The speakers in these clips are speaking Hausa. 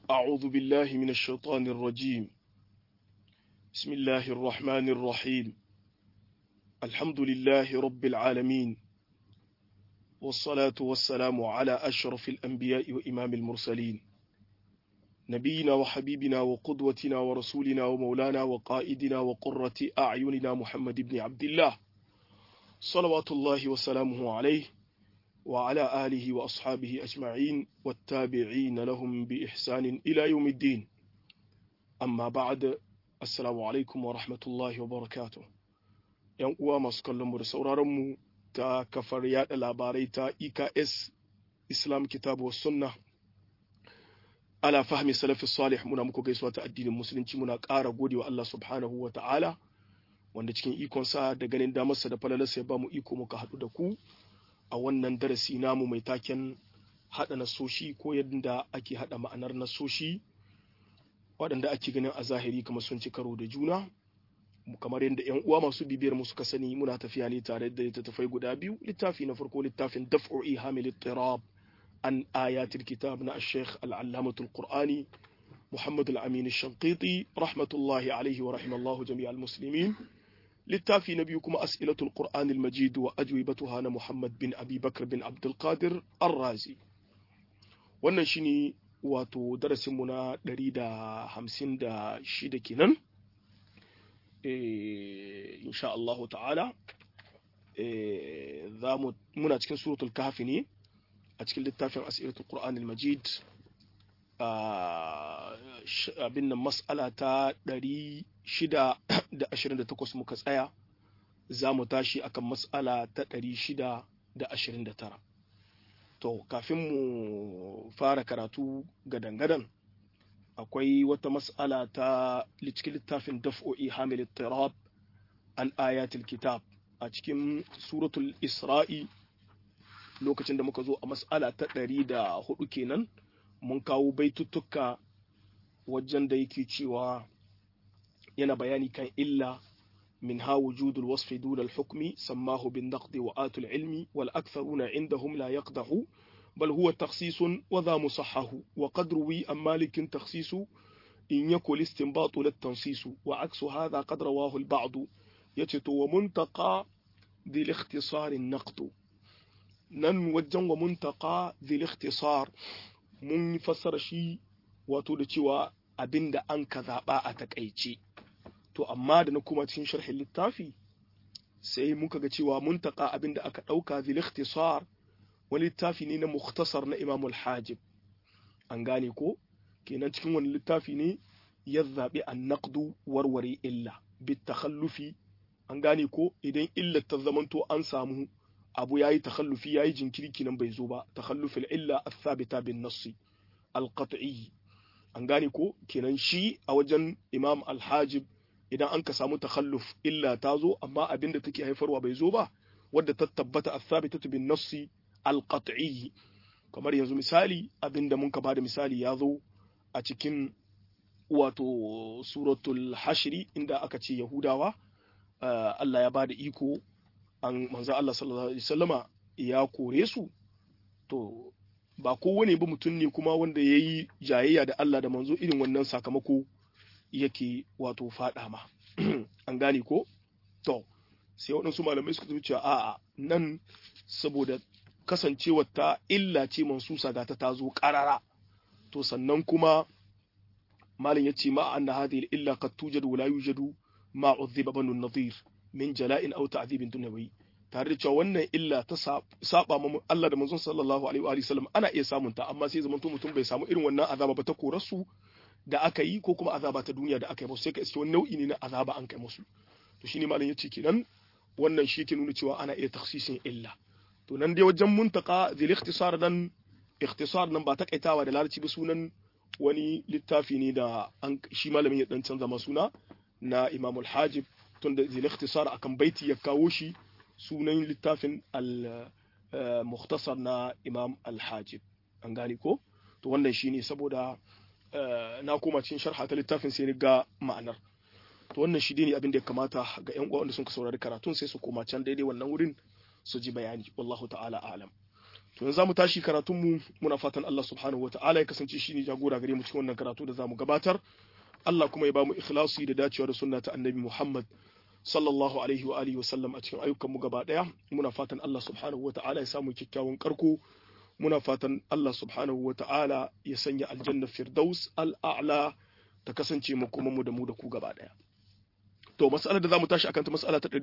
أعوذ بالله من الشيطان الرجيم بسم الله الرحمن الرحيم الحمد لله رب العالمين والصلاة والسلام على أشرف الأنبياء وإمام المرسلين نبينا وحبيبنا وقدوتنا ورسولنا ومولانا وقائدنا وقرة أعيننا محمد بن عبد الله صلوات الله وسلامه عليه وعلى آله وأصحابه أجمعين والتابعين لهم بإحسان إلى يوم الدين أما بعد السلام عليكم ورحمة الله وبركاته ‘Yan uwa masu kallonmu da sauraronmu ta kafar yada labarai ta EKS Islam Kitabu wa Sunna ala fahmi salafi salih muna muku gaisuwa ta addinin musulunci muna ƙara gode wa Allah subhanahu wa ta'ala wanda cikin ikonsa da ganin damarsa da falalarsa ya ba mu iko muka haɗu da ku a wannan darasi namu mai taken haɗa nasoshi ko yadda ake haɗa ma'anar nasoshi waɗanda ake ganin a zahiri kamar sun ci karo da juna kamar yadda yan uwa masu bibiyar mu suka sani muna tafiya ne tare da littattafai guda biyu littafi na farko littafin daf'u ihamil ittirab an ayatul kitab na al-sheikh al-allamatul qur'ani muhammad al-amin al-shanqiti rahmatullahi alaihi wa rahimallahu jami'al muslimin littafi na biyu kuma as'ilatul qur'an al-majid wa ajwibatuha na muhammad bin abi bakr bin abdul qadir ar-razi wannan shine wato darasin mu na 156 kenan eh insha Allah ta'ala eh zamu muna cikin suratul kahfi ne a cikin littafin as'ilatul qur'an al-majid abin nan mas'ala ta 628 muka tsaya za mu tashi akan mas'ala ta 629 to kafin mu fara karatu gadan-gadan akwai wata mas'ala ta cikin littafin daf'o'i hamil tirab an ayatul kitab a cikin suratul isra'i lokacin da muka zo a mas'ala ta 104 kenan mun kawo baituttuka wajen da yake cewa yana bayani kan illa min ha wujudul wasfi dun al-hukmi sammahu bin naqdi wa atul ilmi wal aktharuna indahum la yaqdahu bal huwa takhsisun wa dha musahhahu wa qad ruwi am malikin takhsisu in yakul istinbatu lit tansisu wa aksu hadha qad rawahu al-ba'd yace to wa muntaqa dhil ikhtisar an-naqd nan wajen wa muntaqa dhil ikhtisar mun fassara shi wato da cewa abin da an ka zaɓa a takaice to amma da na kuma cikin sharhin littafi sai muka ga cewa mun taƙa abin da aka ɗauka zil ikhtisar wani littafi ne na mukhtasar na imamul hajib an gane ko kenan cikin wani littafi ne ya zaɓi an naqdu warware illa bit takhallufi an gane ko idan illar ta zamanto an samu abu yayi takhallufi yayi jinkiri kinan bai zo ba takhallufil illa athabita bin nassi alqat'i an gane ko kenan shi a wajen imam alhajib idan an ka samu takhalluf illa ta zo amma abin da take haifarwa bai zo ba wadda ta tabbata athabitatu bin nassi alqat'i kamar yanzu misali abin da mun ka bada misali ya zo a cikin wato suratul hashri inda aka ce yahudawa Allah ya bada iko an manzo Allah sallallahu alaihi wasallama ya kore su to ba kowane ba mutum ne kuma wanda ya yi jayayya da Allah da manzo irin wannan sakamako yake wato faɗa ma an gane ko to sai waɗansu malamai suka tafi cewa a'a nan saboda kasancewar ta illa ce mansusa ga ta tazo ƙarara to sannan kuma malam ya ce ma anna hadhihi illa qad tujadu wa la yujadu ma udhiba banu nadhir min jala'in aw ta'dhibin dunyawi tare da cewa wannan illa ta saba ma Allah da manzon sallallahu alaihi wa sallam ana iya samun ta amma sai zaman mutum bai samu irin wannan azaba ba ta korarsu da aka yi ko kuma azaba ta duniya da aka yi musu sai ka iske wani nau'i ne na azaba an kai musu to shine malam yace kenan wannan shi ke nuna cewa ana iya takhsisin illa to nan dai wajen muntaka zil ikhtisar dan ikhtisar nan ba takaitawa da larabci ba sunan wani littafi ne da an shi malamin ya dan canza ma suna na Imam al-Hajib tunda zil ikhtisar akan baiti ya kawo shi sunan littafin al-mukhtasar na Imam al-Hajib an gane ko to wannan shine saboda na koma cikin sharha ta littafin sai ga ma'anar to wannan shi ne abin da ya kamata ga yan uwa wanda sun ka saurari karatun sai su koma can daidai wannan wurin su ji bayani wallahu ta'ala a'lam to yanzu zamu tashi karatun mu muna fatan Allah subhanahu wataala ya kasance shine jagora gare mu cikin wannan karatu da zamu gabatar Allah kuma ya bamu ikhlasi da dacewa da sunna ta annabi Muhammad sallallahu alaihi wa alihi wasallam a cikin ayyukan mu gaba daya muna fatan Allah subhanahu wataala ya samu kyakkyawan karko muna fatan Allah subhanahu wataala ya sanya aljanna firdaus al'a'la ta kasance mu kuma mu da mu da ku gaba daya to mas'alar da zamu tashi akan ta mas'ala ta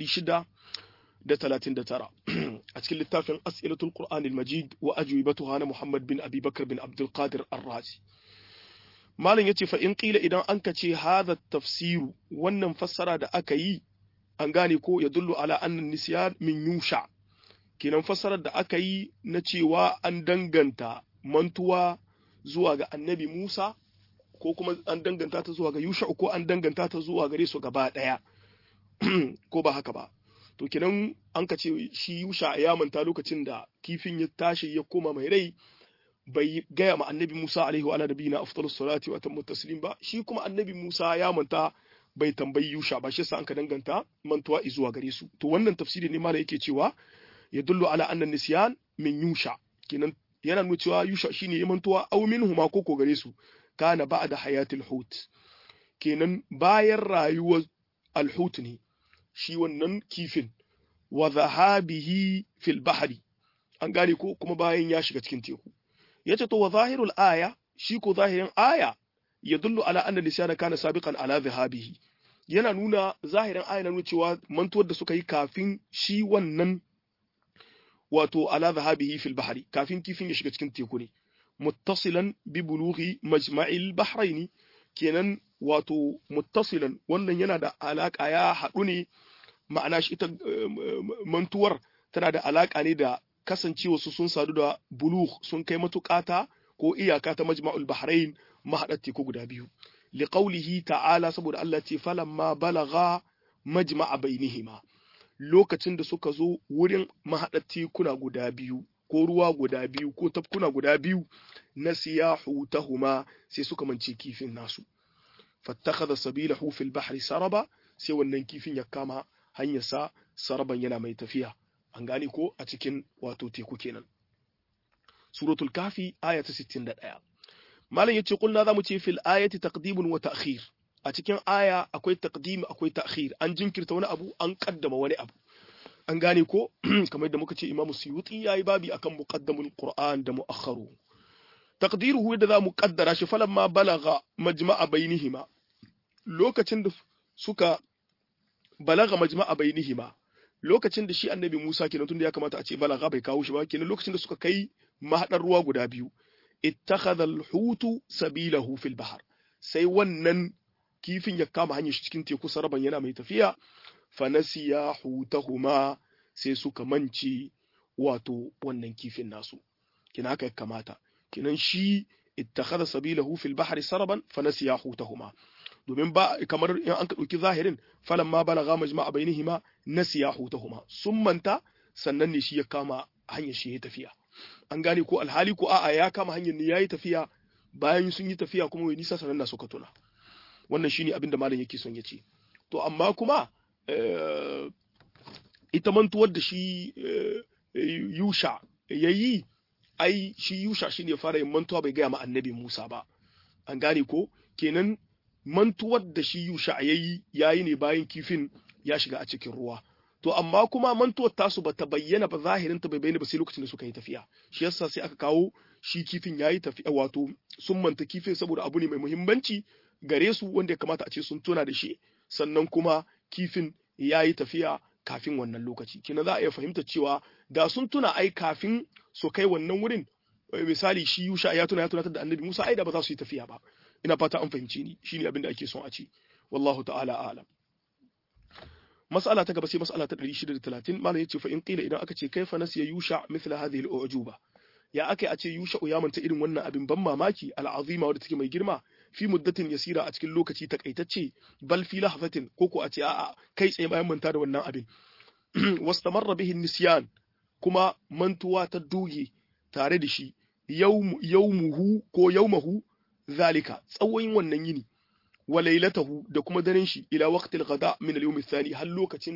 639 a cikin littafin as'ilatul qur'an al-majid wa ajwibatuha na Muhammad bin Abi Bakr bin Abdul Qadir Ar-Razi malam yace fa in qila idan an kace hadha tafsiru wannan fassara da aka yi an gane ko ya dullu ala annan nisyan min yusha kenan fassarar da aka yi na cewa an danganta mantuwa zuwa ga annabi Musa ko kuma an danganta ta zuwa ga Yusha ko an danganta ta zuwa gare su gaba daya ko ba haka ba to kenan an ka ce shi Yusha ya manta lokacin da kifin ya tashi ya koma mai rai bai gaya ma annabi Musa alaihi wa nabiyina afdalus salati wa atammu taslim ba shi kuma annabi Musa ya manta bai tambayi Yusha ba shi yasa an ka danganta mantuwa zuwa gare su to wannan tafsiri ne mala yake cewa ya dullu ala annan nisyan min Yusha kenan yana nuna cewa Yusha shine ya mantuwa aw minhuma ko ko gare su kana ba'da hayatil hut kenan bayan rayuwar alhut ne shi wannan kifin wa zahabihi fil bahri an gane ko kuma bayan ya shiga cikin teku yace to wa zahirul aya shi ko zahirin aya ya dullu ala anna lisyana kana sabiqan ala zahabihi yana nuna zahirin aya na nuna cewa mantuwar da suka yi kafin shi wannan wato ala zahabihi fil bahri kafin kifin ya shiga cikin teku ne muttasilan bi bulughi majma'il bahraini kenan wato muttasilan wannan yana da alaka ya haɗu ne ma'ana shi ita mantuwar tana da alaka ne da kasancewa su sun sadu da bulugh sun kai matukata ko iyaka ta majma'ul bahrain mahaɗar teku guda biyu liqaulihi ta'ala saboda Allah ce falamma balagha majma'a bainihima lokacin da suka zo wurin mahaɗar tekuna guda biyu ko ruwa guda biyu ko tafkuna guda biyu na siyahu tahuma sai suka mance kifin nasu fattakhadha sabilahu fil bahri saraba sai wannan kifin ya kama hanyarsa saraban yana mai tafiya an gane ko a cikin wato teku kenan suratul kafi aya ta 61 malam yace kulna zamu ce fil ayati taqdimun wa ta'khir a cikin aya akwai taqdim akwai ta'khir an jinkirta wani abu an kaddama wani abu an gane ko kamar da muka ce Imam Suyuti yayi babi akan muqaddamul Qur'an da mu'akhkharu taqdiruhu yadda za mu kaddara shi falamma balagha majma'a bainihima lokacin da suka balaga majma'a bainihima lokacin da shi annabi Musa kenan tunda ya kamata a ce balaga bai kawo shi ba kenan lokacin da suka kai mahadar ruwa guda biyu ittakhadha al-hutu sabilahu fil bahr sai wannan kifin ya kama hanyar shi cikin teku saraban yana mai tafiya fanasiya hutahuma sai suka mance wato wannan kifin nasu kina haka ya kamata kinan shi ittakhadha sabilahu fil bahri saraban fanasiya hutahuma domin ba kamar in an ka dauki zahirin falan ma balagha majma'a bainihima nasiya hutahuma sun manta sannan ne shi ya kama hanyar shi ya tafiya an gane ko alhali ko a'a ya kama hanyar ne yayi tafiya bayan sun yi tafiya kuma wai nisa sannan na suka tuna wannan shine abin da malam yake son ya ce to amma kuma ita mantuwar da shi yusha ya yi ai shi yusha shi ne fara yin mantuwa bai gaya ma annabi musa ba an gane ko kenan mantuwar da shi yusha ya yi ya yi ne bayan kifin ya shiga a cikin ruwa to amma kuma mantuwar tasu ba ta bayyana ba zahirin ta bai bayyana ba sai lokacin da suka yi tafiya shi yasa sai aka kawo shi kifin ya yi tafiya wato sun manta kifin saboda abu ne mai muhimmanci gare su wanda ya kamata a ce sun tuna da shi sannan kuma kifin ya yi tafiya kafin wannan lokaci kina za a iya fahimta cewa da sun tuna ai kafin su kai wannan wurin misali shi yusha ya tuna ya tunatar da annabi musa ai da ba za su yi tafiya ba ina fata an fahimci ni shine abin da ake son a ce wallahu ta'ala a'lam mas'ala ta gaba sai mas'ala ta 630 malam yace fa in qila idan aka ce kaifa nasiya yusha mithla hadhihi al-ujuba ya akai a ce yusha ya manta irin wannan abin ban mamaki al'azima wadda take mai girma fi muddatin yasira a cikin lokaci takaitacce bal fi lahzatin ko ko a ce a'a kai tsaye bayan manta da wannan abin wastamarra bihi nisyan kuma mantuwa ta doge tare da shi yawmuhu ko yawmahu zalika tsawon wannan yini wa lailatahu da kuma daren shi ila waqtil ghada min al-yawm ath-thani har lokacin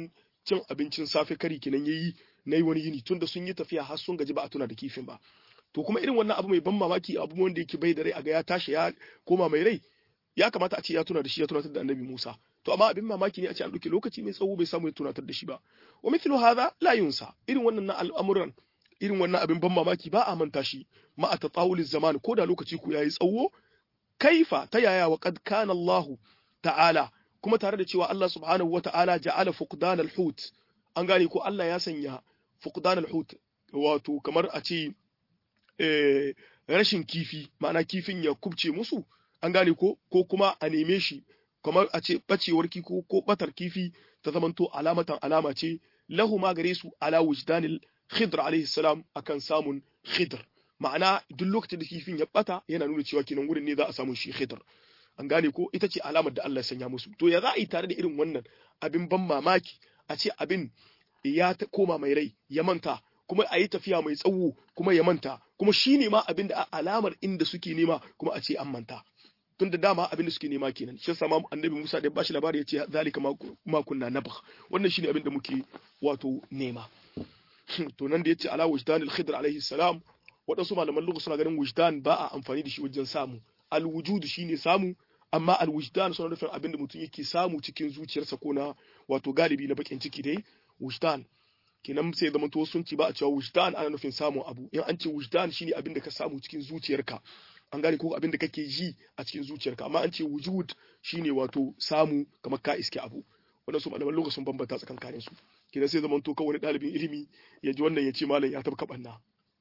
cin abincin safe kari kenan yayi nayi wani yini tunda sun yi tafiya har sun gaji ba a tuna da kifin ba to kuma irin wannan abu mai ban mamaki abu wanda yake bai da rai a ga ya tashi ya koma mai rai ya kamata a ce ya tuna da shi ya tunatar da annabi Musa to amma abin mamaki ne a ce an ɗauki lokaci mai tsawo bai samu ya tunatar da shi ba wa mithlu hadha la yunsa irin wannan na al'amuran irin wannan abin ban mamaki ba a manta shi ma a tatawul zaman ko da lokaci ku yayi tsawo kaifa ta yaya wa qad kana Allah ta'ala kuma tare da cewa Allah subhanahu wa ta'ala ja'ala fuqdan al-hut an gane ko Allah ya sanya fuqdan al-hut wato kamar a ce rashin kifi ma'ana kifin ya kubce musu an gane ko ko kuma a neme shi kamar a ce bacewar kifi ko batar kifi ta zamanto alamatan alama ce lahu ma gare su ala wujdanil khidr alaihi salam akan samun khidr ma'ana duk lokacin da kifin ya bata yana nuna cewa kenan wurin ne za a samu shi khidr an gane ko ita ce alamar da Allah ya sanya musu to ya za a yi tare da irin wannan abin ban mamaki a ce abin ya koma mai rai ya manta kuma a yi tafiya mai tsawo kuma ya manta kuma shi ne ma abin da alamar inda suke nema kuma a ce an manta tun da dama abin da suke nema kenan shi yasa annabi Musa da ya bashi labari ya ce zalika ma kunna nabakh wannan shine abin da muke wato nema to nan da yace ala wujdan al-khidr alaihi salam waɗansu malaman lugha suna ganin wujdan ba a amfani da shi wajen samu al-wujud shine samu amma al-wujdan suna nufin abin da mutum yake samu cikin zuciyarsa ko na wato galibi na bakin ciki dai wujdan kenan sai zama to sun ci ba a cewa wujdan ana nufin samun abu in an ce wujdan shine abin da ka samu cikin zuciyarka an gane ko abin da kake ji a cikin zuciyarka amma an ce wujud shine wato samu kamar ka iske abu wannan su malaman lokacin bambanta tsakankanin su kenan sai zaman to kawai wani ɗalibin ilimi ya ji wannan ya ce malam ya tabka banna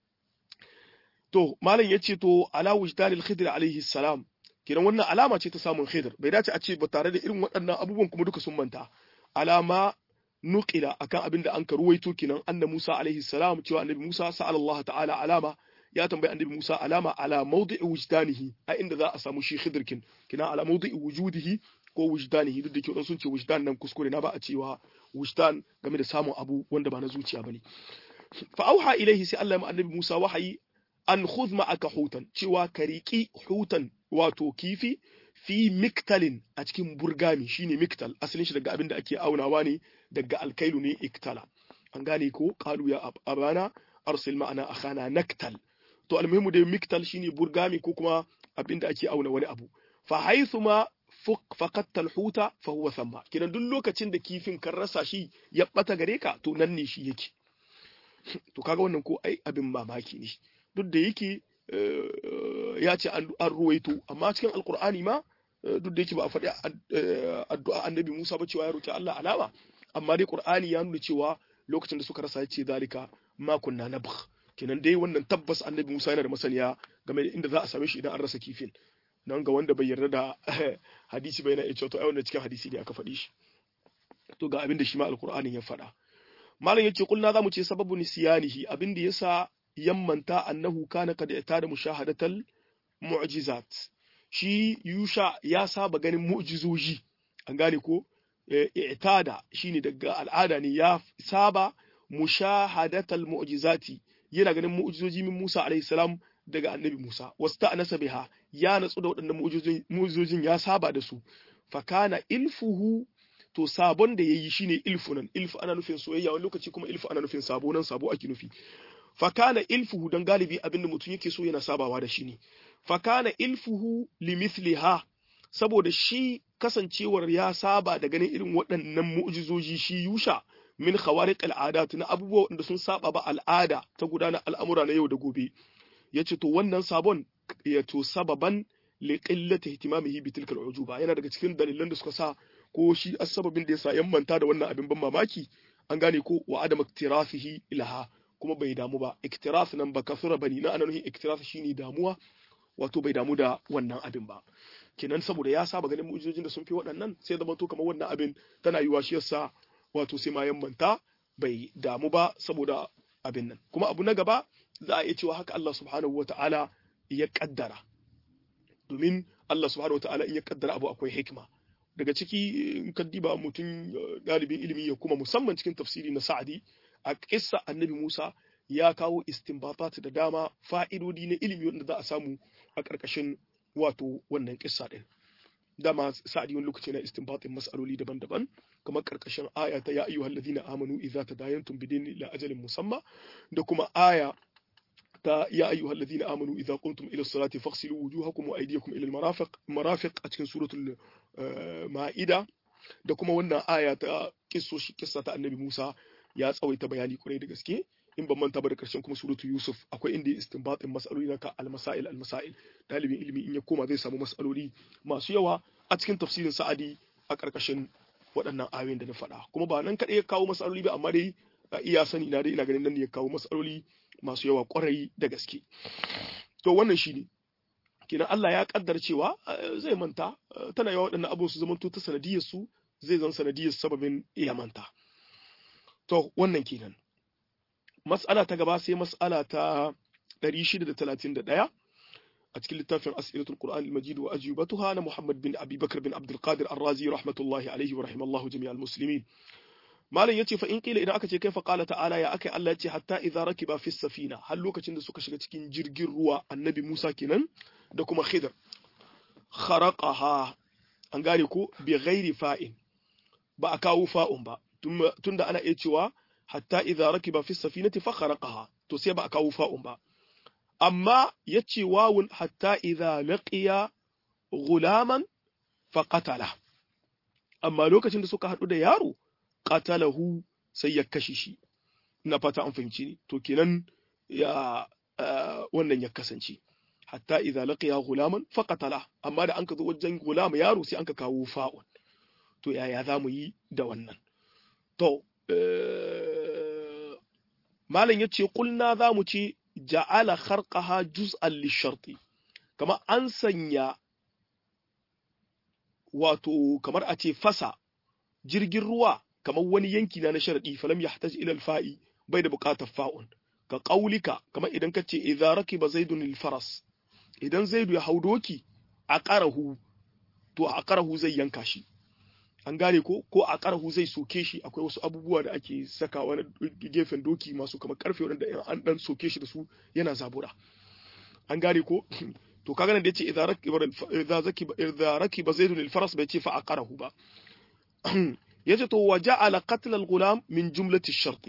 to malam ya ce to ala wujdanil khidr alaihi salam kenan wannan alama ce ta samun khidr bai dace a ce ba tare da irin waɗannan abubuwan kuma duka sun manta alama nuqila akan abin da an ka ruwaito kenan anna Musa alaihi salam cewa annabi Musa sa'ala Allah ta'ala alama ya tambayi annabi Musa alama ala mawdi'i wujdanihi a inda za a samu shi khidrkin kina ala mawdi'i wujudihi ko wujdanihi duk da ke sun ce wujdan nan kuskure na ba a cewa wujdan game da samun abu wanda ba na zuciya bane fa auha ilaihi sai Allah ya annabi Musa wahayi an khudh ma'aka hutan cewa ka riki hutan wato kifi fi miktalin a cikin burgami shine miktal asalin shi daga abin da ake aunawa ne daga alkailu ne iktala an gane ko qalu ya abana arsil ma'ana akhana naktal to almuhimu dai miktal shine burgami ko kuma abin da ake auna wani abu fa haythuma faqatta alhuta fa huwa thamma kidan duk lokacin da kifin kan rasa shi ya bata gare ka to nan ne shi yake to kaga wannan ko ai abin mamaki ne duk da yake ya ce an ruwaito amma cikin alkur'ani ma duk da yake ba a faɗi addu'a annabi Musa ba cewa ya roki Allah alama amma dai Qur'ani ya nuna cewa lokacin da suka rasa ya ce zalika ma kunna nabgh kenan dai wannan tabbas annabi Musa yana da masaniya game da inda za a same shi idan an rasa kifin nan ga wanda bai yarda da hadisi bai na iya cewa to ai wannan cikin hadisi ne aka faɗi shi to ga abin da shi ma alkur'ani ya faɗa malam yake kulna zamu ce sababu nisyanihi abin da yasa yammanta annahu kana kad da mushahadatal mu'jizat shi yusha ya saba ganin mu'jizoji an gane ko i'tada shine daga al'ada ne ya saba mushahadatal mu'jizati yana ganin mu'jizoji min Musa alayhi salam daga annabi Musa wasta'nasa biha ya natsu da waɗannan mu'jizojin ya saba da su fa kana ilfuhu to sabon da yayi shine ilfunan ilfu ana nufin soyayya wani lokaci kuma ilfu ana nufin sabo nan sabo ake nufi fakana ilfuhu don galibi abinda mutum yake so yana sabawa da shi ne fakana ilfuhu limithliha saboda shi kasancewar ya saba da ganin irin waɗannan mu'jizoji shi yusha min khawariq al'adat na abubuwa wanda sun saba ba al'ada ta gudanar al'amura na yau da gobe yace to wannan sabon ya to sababan li qillati ihtimamihi bi tilka al'ujuba yana daga cikin dalilan da suka sa ko shi asbabin da yasa yan manta da wannan abin ban mamaki an gane ko wa adam iktirafihi ilaha kuma bai damu ba iktiraf nan ba kasura bane na anan iktiraf shine damuwa wato bai damu da wannan abin ba kenan saboda ya saba ganin mu'jizojin da sun fi waɗannan sai zama to kamar wannan abin tana yiwa shi yasa wato sai ma manta bai damu ba saboda abin nan kuma abu na gaba za a iya cewa haka Allah subhanahu wata'ala ya kaddara domin Allah subhanahu wata'ala in ya kaddara abu akwai hikima daga ciki in ka diba mutum ɗalibin ilimi ya kuma musamman cikin tafsiri na sa'adi a kissa annabi Musa ya kawo istinbatat da dama fa'idodi na ilimi wanda za a samu a ƙarƙashin wato wannan kissa ɗin. dama sa'adi wani lokaci na istinbatin mas'aloli daban-daban kamar karkashin aya ta ya ayyuhal ladina amanu idza tadayantum bidin ila ajalin musamma da kuma aya ta ya ayyuhal ladina amanu idza qumtum ila salati faghsilu wujuhakum wa aydiyakum ila al-marafiq marafiq a cikin suratul ma'ida da kuma wannan aya ta kissoshi kissa ta annabi Musa ya tsawaita bayani kurai da gaske in ban manta ba da karshen kuma suratu Yusuf akwai inda istinbatin mas'aloli na ka al-masail al-masail dalibin ilimi in ya koma zai samu mas'aloli masu yawa a cikin tafsirin Sa'adi a karkashin waɗannan ayoyin da na faɗa kuma ba nan kaɗai ya kawo mas'aloli ba amma dai iya sani na dai ina ganin nan ne ya kawo mas'aloli masu yawa kwarai da gaske to wannan shine kenan Allah ya kaddar cewa zai manta tana yawa waɗannan abubuwan su zamanto ta sanadiyar su zai zan sanadiyar sababin iya manta to wannan kenan mas'ala ta gaba sai mas'ala ta 631 a cikin littafin as'ilatul qur'an al-majid wa ajibatuha na Muhammad bin Abi Bakr bin Abdul Qadir Ar-Razi rahmatullahi alaihi wa rahimallahu jami'al muslimin malam yace fa in qila idan aka ce kaifa qala ta'ala ya akai Allah yace hatta idza rakiba fi safina har lokacin da suka shiga cikin jirgin ruwa annabi Musa kenan da kuma Khidr kharaqaha an gane ko bi ghairi fa'in ba a kawo fa'un ba tunda ana iya cewa hatta idza rakiba fi safinati fa kharaqaha to sai ba a kawo fa'un ba amma yace wawun hatta idza laqiya gulaman fa qatala amma lokacin da suka hadu da yaro qatalahu sai ya kashe shi ina fata an fahimci ni to kenan ya wannan ya kasance hatta idza laqiya gulaman fa qatala amma da an ka zo wajen gulama yaro sai an ka kawo fa'un to yaya za mu yi da wannan to malam ya ce kulna za mu ce ja'ala kharqaha juz'an lisharti kamar an sanya wato kamar a ce fasa jirgin ruwa kamar wani yanki na na sharadi falam yahtaj ila al-fa'i bai da buƙatar fa'un ka qaulika kamar idan ka ce idza rakiba zaidun al-faras idan zaidu ya hau doki a qarahu to a qarahu zai yanka shi an gane ko ko a ƙarhu zai soke shi akwai wasu abubuwa da ake saka wani gefen doki masu kamar karfe wanda an dan soke shi da su yana zabura an gane ko to kaga nan da yace idza rakiba idza zakiba idza rakiba zaidun al-faras bai ce fa aqarahu ba yace to wa ja'ala qatl al-ghulam min jumlati ash-sharti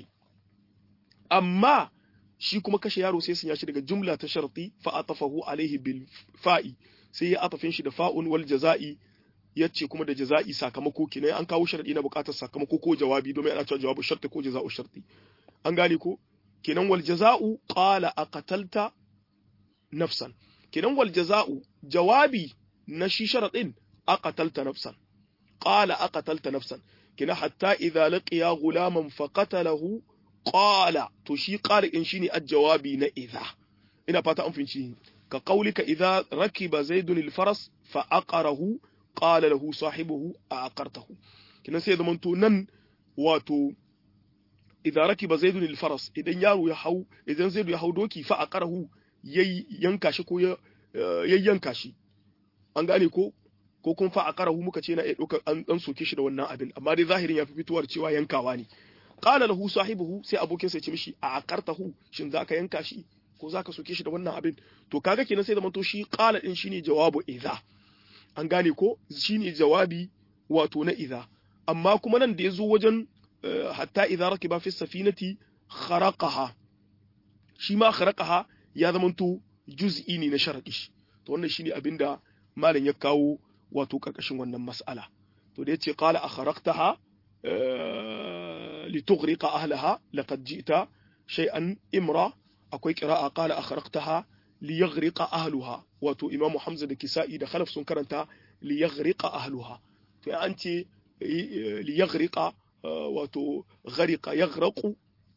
amma shi kuma kashe yaro sai sun yashi daga jumla ta sharti fa atafahu alaihi bil fa'i sai ya atafin shi da fa'un wal jaza'i yace kuma da jaza'i sakamako kenan an kawo sharadi na bukatar sakamako ko jawabi domin ana cewa jawabu sharti ko jaza'u sharti an gane ko kenan wal jaza'u qala aqatalta nafsan kenan wal jaza'u jawabi na shi sharadin aqatalta nafsan qala aqatalta nafsan kenan hatta idza laqiya gulaman faqatalahu qala to shi qala in shine jawabi na idza ina fata an fahimci ka qaulika idza rakiba zaidun al-faras fa aqarahu qala lahu sahibuhu a aqartahu kinan sai zaman to nan wato idan rakiba zaidun al-faras idan yaro ya hau idan zaidu ya hau doki fa aqarahu yayi yanka shi ko ya yanka shi an gane ko ko kun fa aqarahu muka ce na iya dokar an dan soke shi da wannan abin amma dai zahirin ya fi fitowar cewa yankawa ne qala lahu sahibuhu sai abokin sa ya ce mishi a aqartahu shin zaka yanka shi ko zaka soke shi da wannan abin to kaga kenan sai zaman to shi qala din shine jawabu idza an gane ko shine jawabi wato na idza amma kuma nan da ya zo wajen hatta idza rakiba fi safinati kharaqaha shi ma kharaqaha ya zamanto juz'i ne na sharadi to wannan shine abinda malam ya kawo wato karkashin wannan mas'ala to da yace qala akharaqtaha litughriqa ahlaha laqad ji'ta shay'an imra akwai qira'a qala akharaqtaha liyaghriqa ahluha wato imamu hamza da kisa'i da khalaf sun karanta liyaghriqa ahluha to an ce liyaghriqa wato ghariqa yaghraqu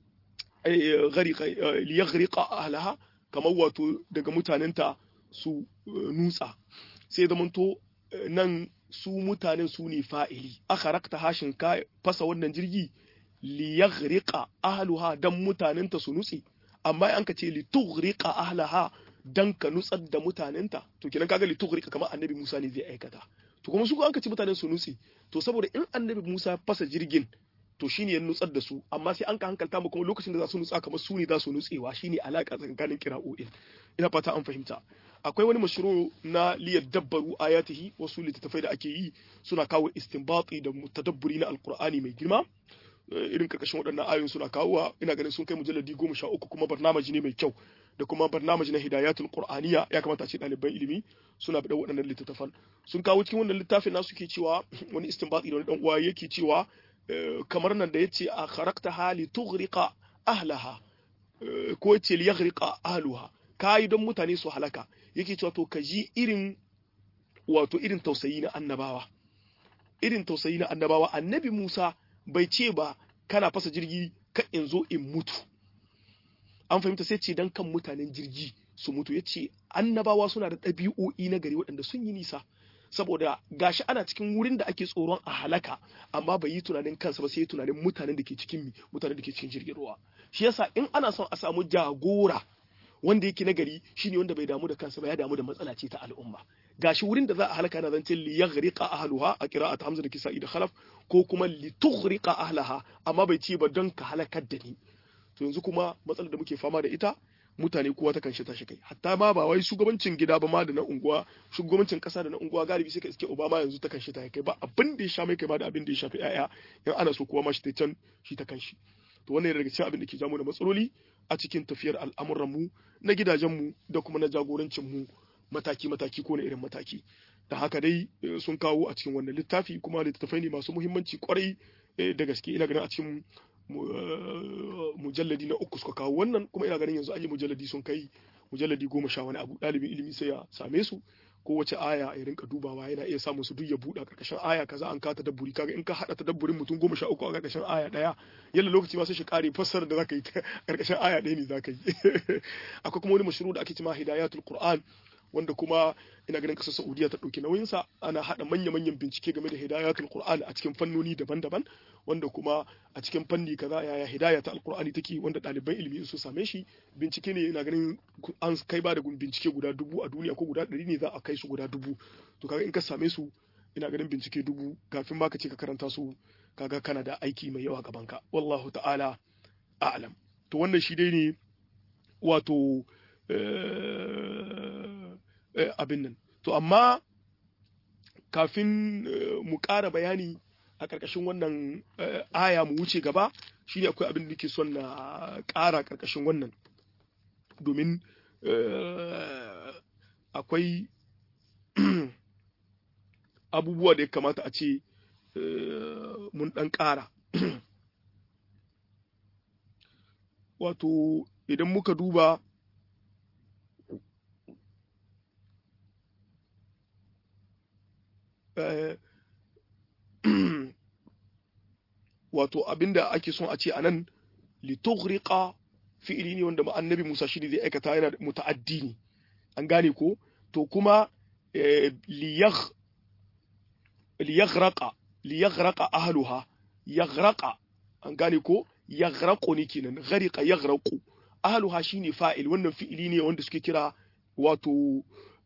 ghariqa liyaghriqa ahlaha kamar wato daga mutanenta su nutsa sai zamanto nan su mutanen su ne fa'ili aka rakta hashin ka fasa wannan jirgi liyaghriqa ahluha dan mutanenta su nutse amma an ka ce litughriqa ahlaha dan ka nutsar da mutanenta to kenan kaga litughriqa kamar annabi Musa ne zai aikata to kuma su ko an ka ci mutanen su nutse to saboda in annabi Musa fasa jirgin to shine ya nutsar da su amma sai an ka hankalta mu kuma lokacin da za su nutsa kamar su ne za su nutsewa shine alaka tsakanin kira'o'in ina fata an fahimta akwai wani mashru na liyar dabbaru ayatihi wasu littattafai da ake yi suna kawo istinbati da tadabburi na alqur'ani mai girma irin karkashin waɗannan ayoyin suna kawowa ina ganin sun kai mujalladi goma sha uku kuma barnamaji ne mai kyau da kuma barnamaji na hidayatul qur'aniya ya kamata a ce ɗaliban ilimi suna bada waɗannan littattafan sun kawo cikin wannan littafin nasu ke cewa wani istinbati da wani dan uwa yake cewa kamar nan da yace a kharakta hali tughriqa ahlaha ko yace li yaghriqa ahluha kai don mutane su halaka yake cewa to ka ji irin wato irin tausayi na annabawa irin tausayi na annabawa annabi Musa bai ce ba kana fasa jirgi ka in zo in mutu an fahimta sai ce dan kan mutanen jirgi su mutu ya ce annabawa suna da ɗabi'o'i na gari waɗanda sun yi nisa saboda gashi ana cikin wurin da ake tsoron a halaka amma bai yi tunanin kansa ba sai tunanin mutanen da ke cikin mi mutanen da ke cikin jirgin ruwa shi yasa in ana son a samu jagora wanda yake na gari shine wanda bai damu da kansa ba ya damu da matsala ce ta al'umma gashi wurin da za a halaka na zancen li yaghriqa ahluha a qira'at hamza da kisa'i da khalaf ko kuma li tughriqa ahlaha amma bai ce ba don ka halakar da ni to yanzu kuma matsalar da muke fama da ita mutane kowa ta kanshi tashi kai hatta ma ba wai shugabancin gida ba ma da na unguwa shugabancin kasa da na unguwa galibi sai ka iske obama yanzu ta kanshi ta kai ba abin da ya sha mai kai ma da abin da ya shafi yaya in ana so kowa ma shi ta can shi ta kanshi to wannan daga cikin abin da ke jamu da matsaloli a cikin tafiyar al'amuran mu na gidajen mu da kuma na jagorancin mu mataki mataki ko na irin mataki da haka dai sun kawo a cikin wannan littafi kuma littattafai ne masu muhimmanci kwarai da gaske ina ganin a cikin mujalladi na uku suka kawo wannan kuma ina ganin yanzu an yi mujalladi sun kai mujalladi goma sha wani abu ɗalibin ilimi sai ya same su kowace aya ya rinka dubawa yana iya samun su duk ya buɗa ƙarƙashin aya kaza an ka tadabburi kaga in ka haɗa tadabburin mutum goma sha uku a ƙarƙashin aya ɗaya yalla lokaci ma sai shi ƙare fassara da zaka yi ƙarƙashin aya ɗaya ne zaka yi akwai kuma wani mashru da ake cewa hidayatul qur'an wanda kuma ina ganin kasar Saudiya ta ɗauki nauyinsa ana haɗa manya-manyan bincike game da hidayatul Qur'an a cikin fannoni daban-daban wanda kuma a cikin fanni kaza yaya hidaya ta alqur'ani take wanda ɗaliban ilimi su same shi bincike ne ina ganin an kai ba da bincike guda dubu a duniya ko guda ɗari ne za a kai su guda dubu to kaga in ka same su ina ganin bincike dubu kafin ma ka ce ka karanta su kaga kana da aiki mai yawa gaban ka wallahu ta'ala a'lam to wannan shi dai ne wato abin nan to amma kafin mu ƙara bayani a ƙarƙashin wannan aya mu wuce gaba shine akwai abin da nake son na ƙara ƙarƙashin wannan domin akwai abubuwa da ya kamata a ce mun ɗan ƙara wato idan muka duba wato abinda ake son a ce anan litughriqa fi'ili ne wanda annabi Musa shi zai aikata yana muta'addi ne an gane ko to kuma liyagh liyaghraqa liyaghraqa ahluha yaghraqa an gane ko yaghraqu ne kenan ghariqa yaghraqu ahluha shine fa'il wannan fi'ili ne wanda suke kira wato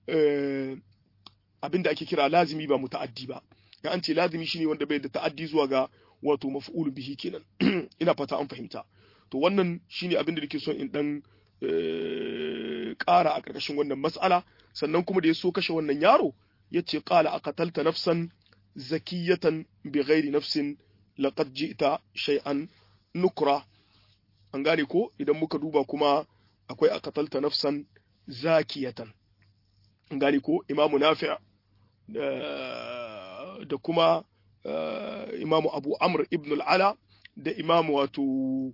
abinda ake kira lazimi ba muta'addi ba ya an ce lazimi shine wanda bai da ta'addi zuwa ga wato maf'ul bihi kenan ina fata an fahimta to wannan shine abinda nake son in dan ƙara a ƙarƙashin wannan mas'ala sannan kuma da ya so kashe wannan yaro yace qala aqatalta nafsan zakiyatan bighairi nafsin laqad ji'ta shay'an nukra an gane ko idan muka duba kuma akwai aqatalta nafsan zakiyatan an gane ko imamu nafi' da kuma imamu abu amr ibn al'ala da imamu wato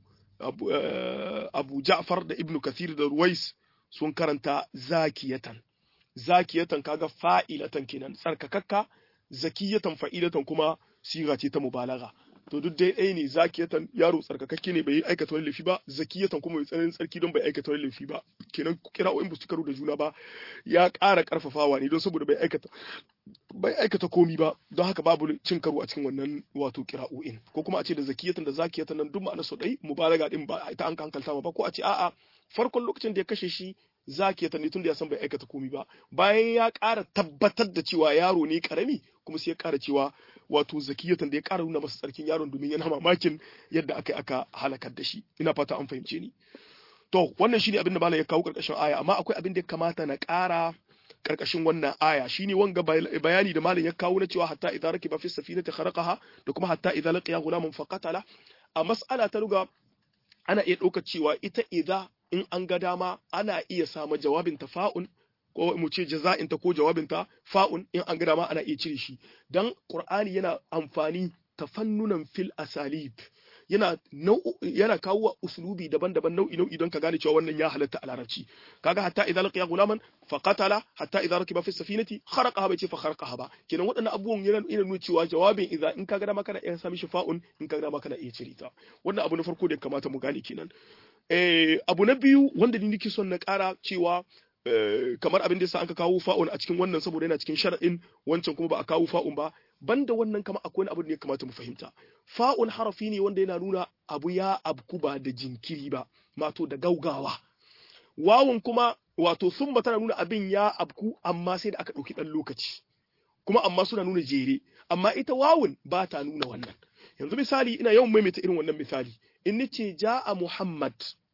abu ja'far da ibn kathir da ruwais sun karanta zakiyatan zakiyatan kaga fa'ilatan kenan tsarkakakka zakiyatan fa'ilatan kuma siga ce ta mubalaga to duk dai ɗaya ne zakiyatan yaro tsarkakakke ne bai yi aikata wani laifi ba zakiyatan kuma mai tsananin tsarki don bai aikata wani laifi ba kenan kira'o'in ba su karo da juna ba ya ƙara ƙarfafawa ne don saboda bai aikata bai aikata komi ba don haka babu cin karo a cikin wannan wato kira'o'in ko kuma a ce da zakiyatan da zakiyatan nan duk ma'anar su ɗai mubalaga din ba ita an hankalta ba ko a ce a'a farkon lokacin da ya kashe shi zakiyatan ne tun da ya san bai aikata komi ba bayan ya ƙara tabbatar da cewa yaro ne karami kuma sai ya ƙara cewa wato zakiyatan da ya ƙara nuna masa tsarkin yaron domin yana mamakin yadda aka aka halakar da shi ina fata an fahimce ni to wannan shine abin da malam ya kawo karkashin aya amma akwai abin da ya kamata na ƙara karkashin wannan aya shine wanga bayani da malam ya kawo na cewa hatta idza rakiba fi safinati kharaqaha da kuma hatta idza laqiya ghulaman faqatala a mas'ala ta ruga ana iya ɗaukar cewa ita idza in an ga dama ana iya samu jawabin tafa'un ko mu ce jaza'inta ko jawabinta fa'un in an ga dama ana iya cire shi dan qur'ani yana amfani tafannunan fil asalib yana yana kawo uslubi daban-daban nau'i nau'i don ka gane cewa wannan ya halatta a larabci kaga hatta idza laqiya gulaman fa qatala hatta idza rakiba fi safinati kharaqaha bai ce fa kharaqaha ba kenan waɗannan abubuwan yana yana nuna cewa jawabin idza in kaga dama kana iya sami shi fa'un in kaga dama kana iya cire ta wannan abu na farko da ya kamata mu gane kenan eh abu na biyu wanda ni nake son na ƙara cewa kamar abin da yasa aka kawo fa'un a cikin wannan saboda yana cikin shar'in wancan kuma ba a kawo fa'un ba banda wannan kama akwai wani abu da ya kamata mu fahimta fa'un harafi ne wanda yana nuna abu ya abku ba da jinkiri ba mato da gaugawa wawun kuma wato sun tana nuna abin ya abku amma sai da aka ɗauki ɗan lokaci kuma amma suna nuna jere amma ita wawun ba ta nuna wannan yanzu misali ina yawan maimaita irin wannan misali in nace ja'a muhammad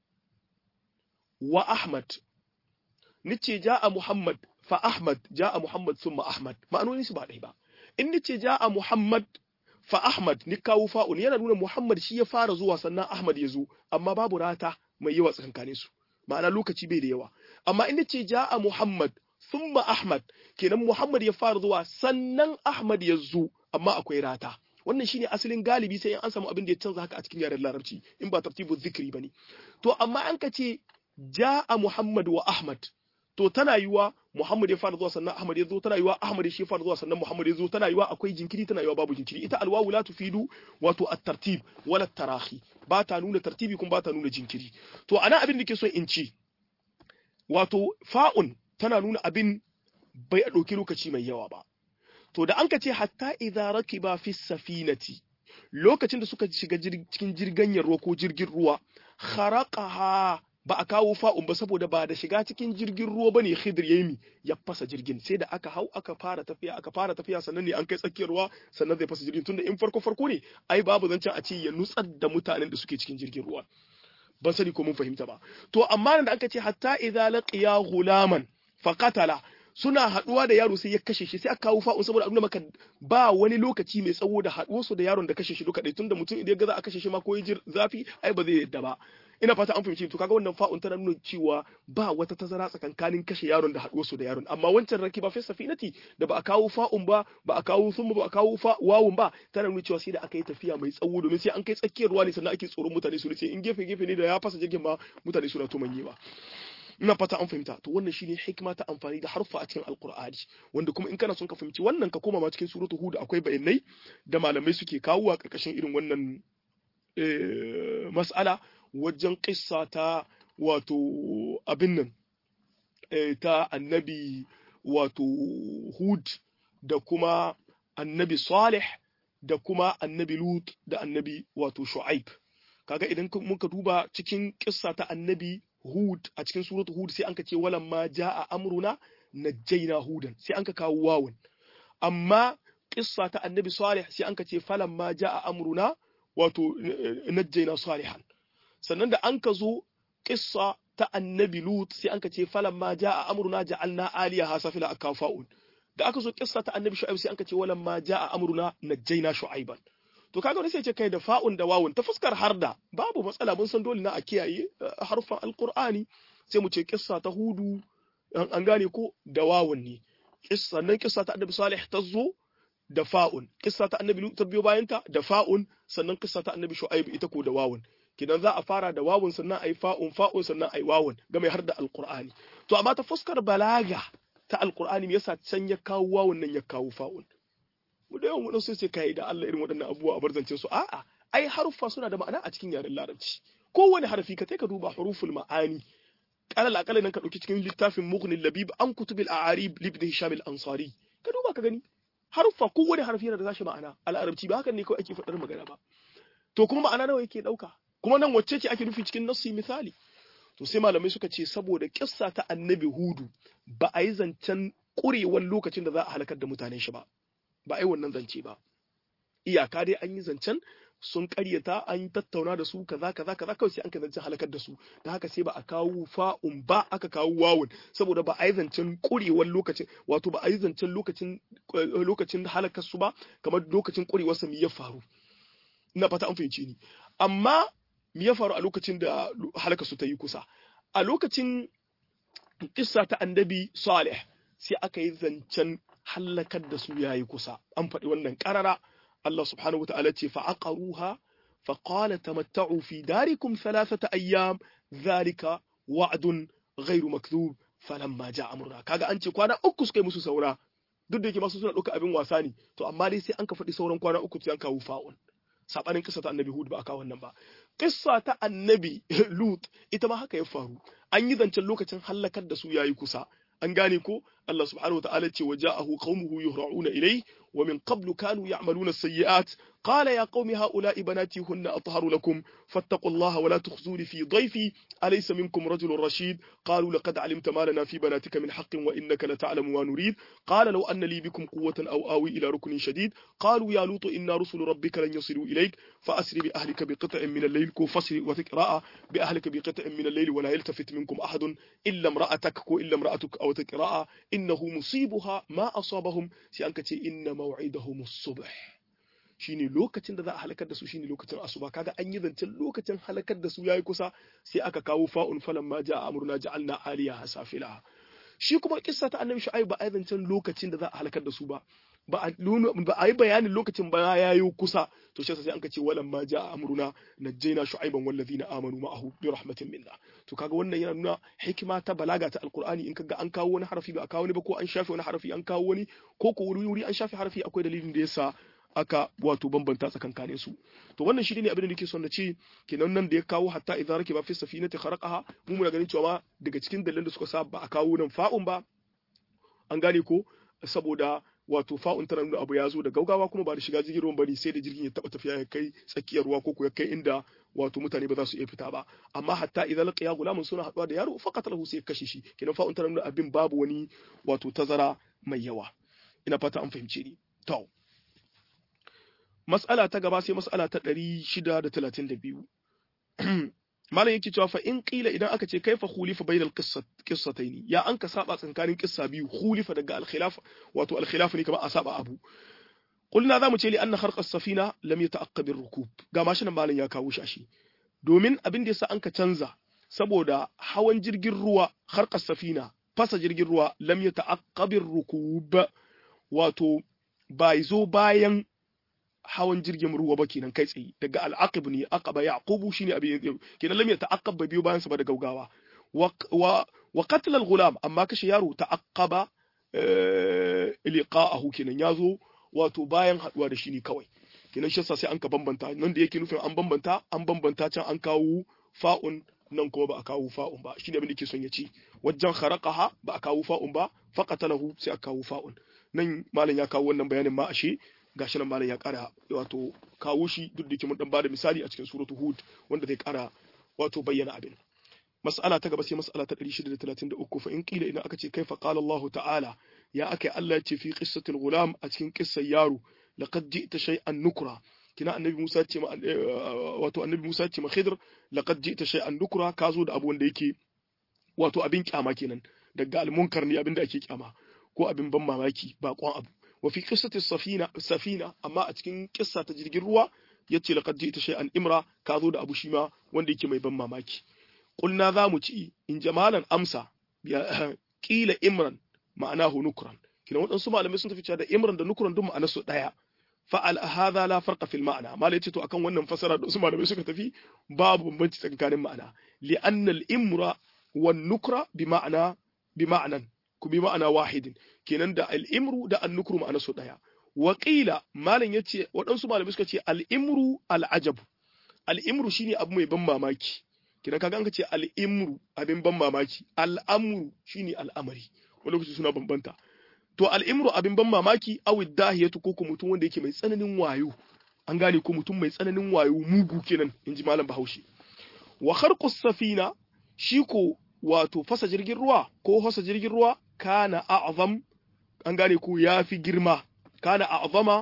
wa ahmad nace ja'a muhammad fa ahmad ja'a muhammad summa ahmad ma'anonin su ba ɗaya ba in nace ja'a Muhammad fa Ahmad ni kawo fa'un yana nuna Muhammad shi ya fara zuwa sannan Ahmad ya zo amma babu rata mai yawa tsakankanin su ma'ana lokaci bai da yawa amma in nace ja'a Muhammad thumma Ahmad kenan Muhammad ya fara zuwa sannan Ahmad ya zo amma akwai rata wannan shine asalin galibi sai an samu abin da ya canza haka a cikin yaren larabci in ba tartibu zikri bane to amma an ka ce ja'a Muhammad wa Ahmad to tana yiwa Muhammad ya fara zuwa sannan Ahmad ya zo tana yiwa Ahmad shi ya fara zuwa sannan Muhammad ya zo tana yiwa akwai jinkiri tana yiwa babu jinkiri ita alwawu la tufidu wato at-tartib wala tarahi ba ta nuna tartibi kuma ba ta nuna jinkiri to ana abin da ke so in ci wato fa'un tana nuna abin bai a ɗauki lokaci mai yawa ba to da an ka ce hatta idza rakiba fi safinati lokacin da suka shiga cikin jirgin ruwa ko jirgin ruwa kharaqaha ba a kawo fa'un ba saboda ba da shiga cikin jirgin ruwa bane Khidir yayi ya fasa jirgin sai da aka hau aka fara tafiya aka fara tafiya sannan ne an kai tsakiyar ruwa sannan zai fasa jirgin tunda in farko farko ne ai babu zancen a ce ya nutsar da mutanen da suke cikin jirgin ruwa ban sani ko mun fahimta ba to amma da aka ce hatta idza laqiya ghulaman faqatala suna haduwa da yaro sai ya kashe shi sai aka kawo fa'un saboda abin maka ba wani lokaci mai tsawo da haduwar su da yaron da kashe shi duka dai tunda mutum idan ga za a kashe shi ma ko ya zafi ai ba zai yadda ba ina fata an fahimci to kaga wannan fa'un tana nuna cewa ba wata tazara tsakankanin kashe yaron da haduwar su da yaron amma wancan raki ba fi safinati da ba a kawo fa'un ba ba a kawo sun ba a kawo wawun ba tana nuna cewa sai da aka yi tafiya mai tsawo domin sai an kai tsakiyar ruwa ne sannan ake tsoron mutane su ce in gefe gefe ne da ya fasa jirgin ma mutane suna to manyewa ina fata an fahimta to wannan shine hikima ta amfani da harfa a cikin alqur'ani wanda kuma in kana son ka fahimci wannan ka koma ma cikin suratul hud akwai bayanai da malamai suke kawo a karkashin irin wannan mas'ala wajen kissa ta wato abin nan ta annabi wato hud da kuma annabi salih da kuma annabi lut da annabi wato shu'aib kaga idan muka duba cikin kissa ta annabi hud a cikin suratu hud sai anka ce walan ma jaa amruna najjayna hudan sai anka kawo wawun amma kissa ta annabi salih sai anka ce falan ma jaa amruna wato najjayna salihan sannan da an ka zo kissa ta annabi lut sai an ka ce falan ma jaa amruna ja'alna aliyaha safila akafa'un da aka zo kissa ta annabi shu'aib sai an ka ce walan ma jaa amruna najjayna shu'aiban to kaga wani sai ce kai da fa'un da wawun ta fuskar harda babu matsala mun san dole na a kiyaye harfan alqur'ani sai mu ce kissa ta hudu an gane ko da wawun ne kissa nan kissa ta annabi salih ta zo da fa'un kissa ta annabi lut ta biyo bayan ta da fa'un sannan kissa ta annabi shu'aib ita ko da wawun kidan za a fara da wawun sannan ai fa'un fa'un sannan ai wawun ga mai har da alqur'ani to amma ta fuskar balaga ta alqur'ani me yasa can ya kawo wawun nan ya kawo fa'un mu da yawan wadansu sai kai da Allah irin waɗannan abubuwa a barzancin su a'a ai haruffa suna da ma'ana a cikin yaren larabci kowane harfi ka ka duba huruful ma'ani kalal akalla nan ka dauki cikin littafin mughnil labib an kutubil a'arib libn hisham al-ansari ka duba ka gani haruffa kowane harfi yana da zashi ma'ana a larabci ba hakan ne kawai ake faɗar magana ba to kuma ma'ana nawa yake dauka kuma nan wacce ce ake nufi cikin nassi misali to sai malamai suka ce saboda kissa ta annabi hudu ba a yi zancen ƙurewar lokacin da za a halakar da mutanen shi ba ba a yi wannan zance ba iyaka dai an yi zancen sun ƙaryata an tattauna da su kaza kaza kaza kawai sai an ka zancen halakar da su da haka sai ba a kawo fa'un ba aka kawo wawun saboda ba a yi zancen ƙurewar lokacin wato ba a yi zancen lokacin lokacin halakar su ba kamar lokacin ƙurewar sa ya faru ina fata an fahimci ni amma me ya faru a lokacin da halakar su ta yi kusa a lokacin kissa ta annabi Salih sai aka yi zancen hallakar da su yayi kusa an faɗi wannan ƙarara Allah subhanahu wa ta'ala ce fa'aqaruha fa qala tamatta'u fi darikum thalathata ayyam dhalika wa'dun ghairu makdhub falamma ja'a amruna kaga an ce kwana uku suka yi musu saura duk da yake masu suna ɗauka abin wasa ne to amma dai sai an ka faɗi sauran kwana uku sai an kawo fa'un sabanin kissa ta annabi Hud ba a kawo wannan ba kissa ta annabi Lut ita ma haka ya faru an yi zancen lokacin hallakar da su yayi kusa an gane ko Allah subhanahu wataala ce waja'ahu qaumuhu yuhra'una ilayhi wa min qablu kanu ya'maluna as-sayyi'at qala ya qaumi ha'ula'i banati hunna atharu lakum fattaqullaha wa la tukhzuni fi dhayfi alaysa minkum rajulun rashid qalu laqad 'alimta ma lana fi banatika min haqqin wa innaka la ta'lamu ma nurid qala law anna li bikum quwwatan aw awi ila ruknin shadid qalu ya lutu inna rusulu rabbika lan yasilu ilayk fa asri bi ahlika bi qit'in min al-layl ku fasri wa tiqra'a bi ahlika bi qit'in min al-layl wa la yaltafit minkum ahadun illa imra'atak ku illa imra'atuk aw tiqra'a innahu musibuha ma asabahum sai an kace inna maw'idahum as-subh shine lokacin da za a halakar da su shine lokacin asuba kaga an yi zancen lokacin halakar da su yayi kusa sai aka kawo fa'un falan ma ja'a amruna ja'alna aliyaha safila shi kuma kissa ta annabi shu'aib ba a yi zancen lokacin da za a halakar da su ba ba a ba a yi bayanin lokacin ba ya yi kusa to shi sai an ka ce walan ma ja'a amruna najjayna shu'aiban wal ladina amanu ma'ahu bi rahmatin minna to kaga wannan yana nuna hikima ta balaga ta alqur'ani in kaga an kawo wani harafi ba a kawo wani ba ko an shafe wani harafi an kawo wani ko ko wuri wuri an shafe harafi akwai dalilin da yasa aka wato bambanta tsakankanin su to wannan shi ne abin da nake son na ce kenan nan da ya kawo hatta idza rakiba fi safinati kharaqaha mu muna ganin cewa daga cikin dalilan da suka sa ba a kawo nan fa'un ba an gane ko saboda wato fa'un tana nuna abu ya zo da gaugawa kuma ba da shiga jirgin ruwan bane sai da jirgin ya taba tafiya ya kai tsakiyar ruwa ko ya kai inda wato mutane ba za su iya fita ba amma hatta idan laqiya gulamun suna haduwa da yaro faqat lahu sai kashe shi kenan fa'un tana nuna abin babu wani wato tazara mai yawa ina fata an fahimce ni to mas'ala ta gaba sai mas'ala ta 632 malam yake cewa fa in qila idan aka ce kaifa khulifa bainal qissataini ya an ka saba tsakanin qissa biyu khulifa daga al khilaf wato al khilaf ne kamar a saba abu qulna zamu ce li anna kharqa safina lam yata'aqqab ar rukub ga mashin malam ya kawo shi domin abin da yasa an ka canza saboda hawan jirgin ruwa kharqa safina fasa jirgin ruwa lam yata'aqqab ar rukub wato bai zo bayan hawan jirgin ruwa ba kenan kai tsaye daga al'aqib ne aqaba yaqubu shine abin kenan lam yata'aqqab ba biyo bayan sa ba da gaugawa wa wa qatl al-ghulam amma kashe yaro ta'aqqaba liqa'ahu kenan yazo wato bayan haduwa da shi ne kawai kenan shi sai an ka bambanta nan da yake nufin an bambanta an bambanta can an kawo fa'un nan kuma ba a kawo fa'un ba shine abin da yake son ya ci wajen kharaqaha ba a kawo fa'un ba faqatalahu sai a kawo fa'un nan malam ya kawo wannan bayanin ma ashe gashi nan malam ya kara wato kawo shi duk da mun dan bada misali a cikin suratu hud wanda zai kara wato bayyana abin mas'ala ta gaba sai mas'ala ta 633 fa in qila idan aka ce kaifa qala Allah ta'ala ya akai Allah ya ce fi qissatil gulam a cikin qissar yaro laqad ji'ta shay'an nukra kina annabi Musa ce ma wato annabi Musa ce ma Khidr laqad ji'ta shay'an nukra ka zo da abu wanda yake wato abin kyama kenan daga almunkar ne abin da ake kyama ko abin ban mamaki bakon abu wa fi qissati safina safina amma a cikin kissa ta jirgin ruwa yace laqad ji'ta shay'an imra ka zo da abu shi ma wanda yake mai ban mamaki qulna za mu ci in jamalan amsa kila imran ma'anahu nukran kina waɗansu malamai sun tafi cewa da imran da nukran duk ma'anar su daya fa'al hadha la farqa fil ma'na malai ce to akan wannan fasara da wasu malamai suka tafi babu bambanci tsakanin ma'ana li anna al imra wan nukra bi ma'ana bi ma'anan ku bi ma'ana wahidin kenan da al imru da an nukru ma'anar su daya wa qila malam yace waɗansu malamai suka ce al imru al ajabu al imru shine abu mai ban mamaki kenan kaga an ce al imru abin ban mamaki al amru shine al'amari wani lokaci suna bambanta to al'imru abin ban mamaki awi dahiyatu ko mutum wanda yake mai tsananin wayo an gane ko mutum mai tsananin wayo mugu kenan inji malam bahaushe wa kharqus safina shi ko wato fasa jirgin ruwa ko fasa jirgin ruwa kana a'zam an gane ko yafi girma kana a'zama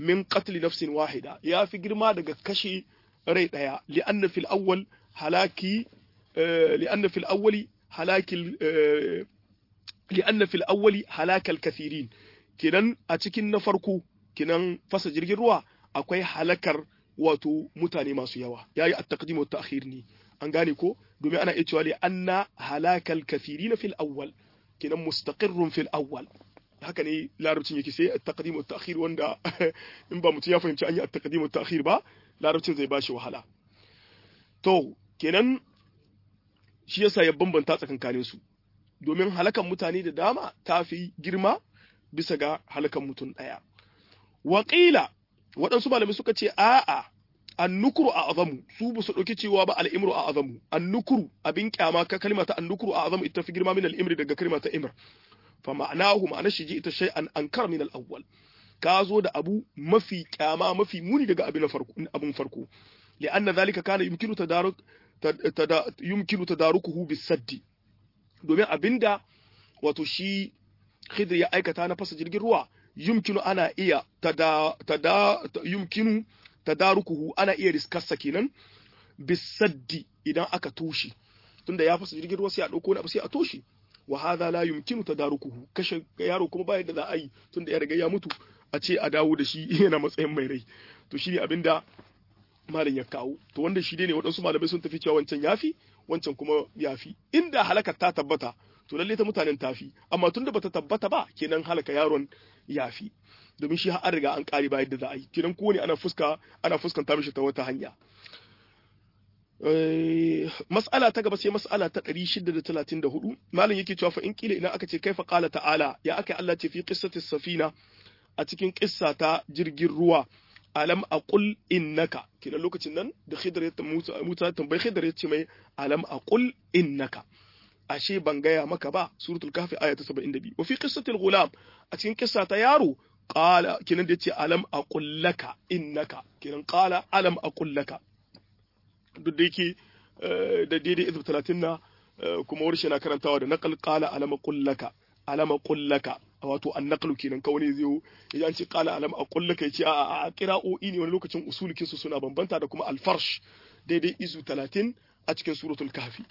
min qatl nafsin wahida ya fi girma daga kashe rai daya li'anna fil awwal halaki li'anna fil awwali halakil li'anna fil awwali halakal kathirin kinan a cikin na farko kinan fasa jirgin ruwa akwai halakar wato mutane masu yawa yayi at-taqdim wa ta'khir ne an gane ko domin ana iya cewa li anna halakal kathirin fil awwal kinan mustaqirrun fil awwal haka ne larabcin yake sai at-taqdim wa ta'khir wanda in ba mutum ya fahimci an yi at-taqdim wa ta'khir ba larabcin zai bashi wahala to kenan shi yasa ya bambanta tsakankanin su domin halakan mutane da dama ta fi girma bisa ga halakan mutum ɗaya. Waƙila waɗansu malamai suka ce a'a annukuru a azamu su ba su ɗauki cewa ba al'imru a azamu annukuru abin kyama ka kalma ta annukuru a azamu ita fi girma min al'imri daga kalma ta imr fa ma'anahu ma'ana shi ji ita shay'an ankar min al-awwal ka zo da abu mafi kyama mafi muni daga abin farko abin farko li'anna zalika kana yumkinu tadaruk yumkinu tadarukuhu bisaddi domin abinda wato shi Khidr ya aikata na fasa jirgin ruwa yumkinu ana iya tada tada yumkinu tadarukuhu ana iya riskarsa kenan bisaddi idan aka toshe tunda ya fasa jirgin ruwa sai a dauko abu sai a toshe wa hadha la yumkinu tadarukuhu kashe yaro kuma ba yadda za a yi tunda ya riga ya mutu a ce a dawo da shi yana matsayin mai rai to shine abinda malam ya kawo to wanda shi ne waɗansu malamai sun tafi cewa wancan yafi wancan kuma yafi inda halakar ta tabbata to lalle ta mutanen tafi amma tunda bata tabbata ba kenan halaka yaron yafi domin shi har riga an kare ba yadda za a yi kenan kowane ana fuska ana fuskanta mishi ta wata hanya mas'ala ta gaba sai mas'ala ta 634 malam yake cewa fa in kila idan aka ce kaifa qala ta'ala ya aka Allah ce fi qissati safina a cikin kissa ta jirgin ruwa alam aqul innaka kina lokacin nan da khidr ya musa tambayi khidr ya ce mai alam aqul innaka ashe ban gaya maka ba suratul kahfi aya ta 72 wa fi qissatil ghulam a cikin kissa ta yaro qala kinan da yace alam aqul laka innaka kinan qala alam aqul laka duk da yake da daidai izb 30 na kuma warshe na karantawa da naqal qala alam aqul laka alam aqul laka wato annaqlu kenan ka wani zai ya an ce qala alam aqul laka yace a a qira'o'i ne wani lokacin usulikin su suna bambanta da kuma alfarsh daidai izu 30 a cikin suratul kahfi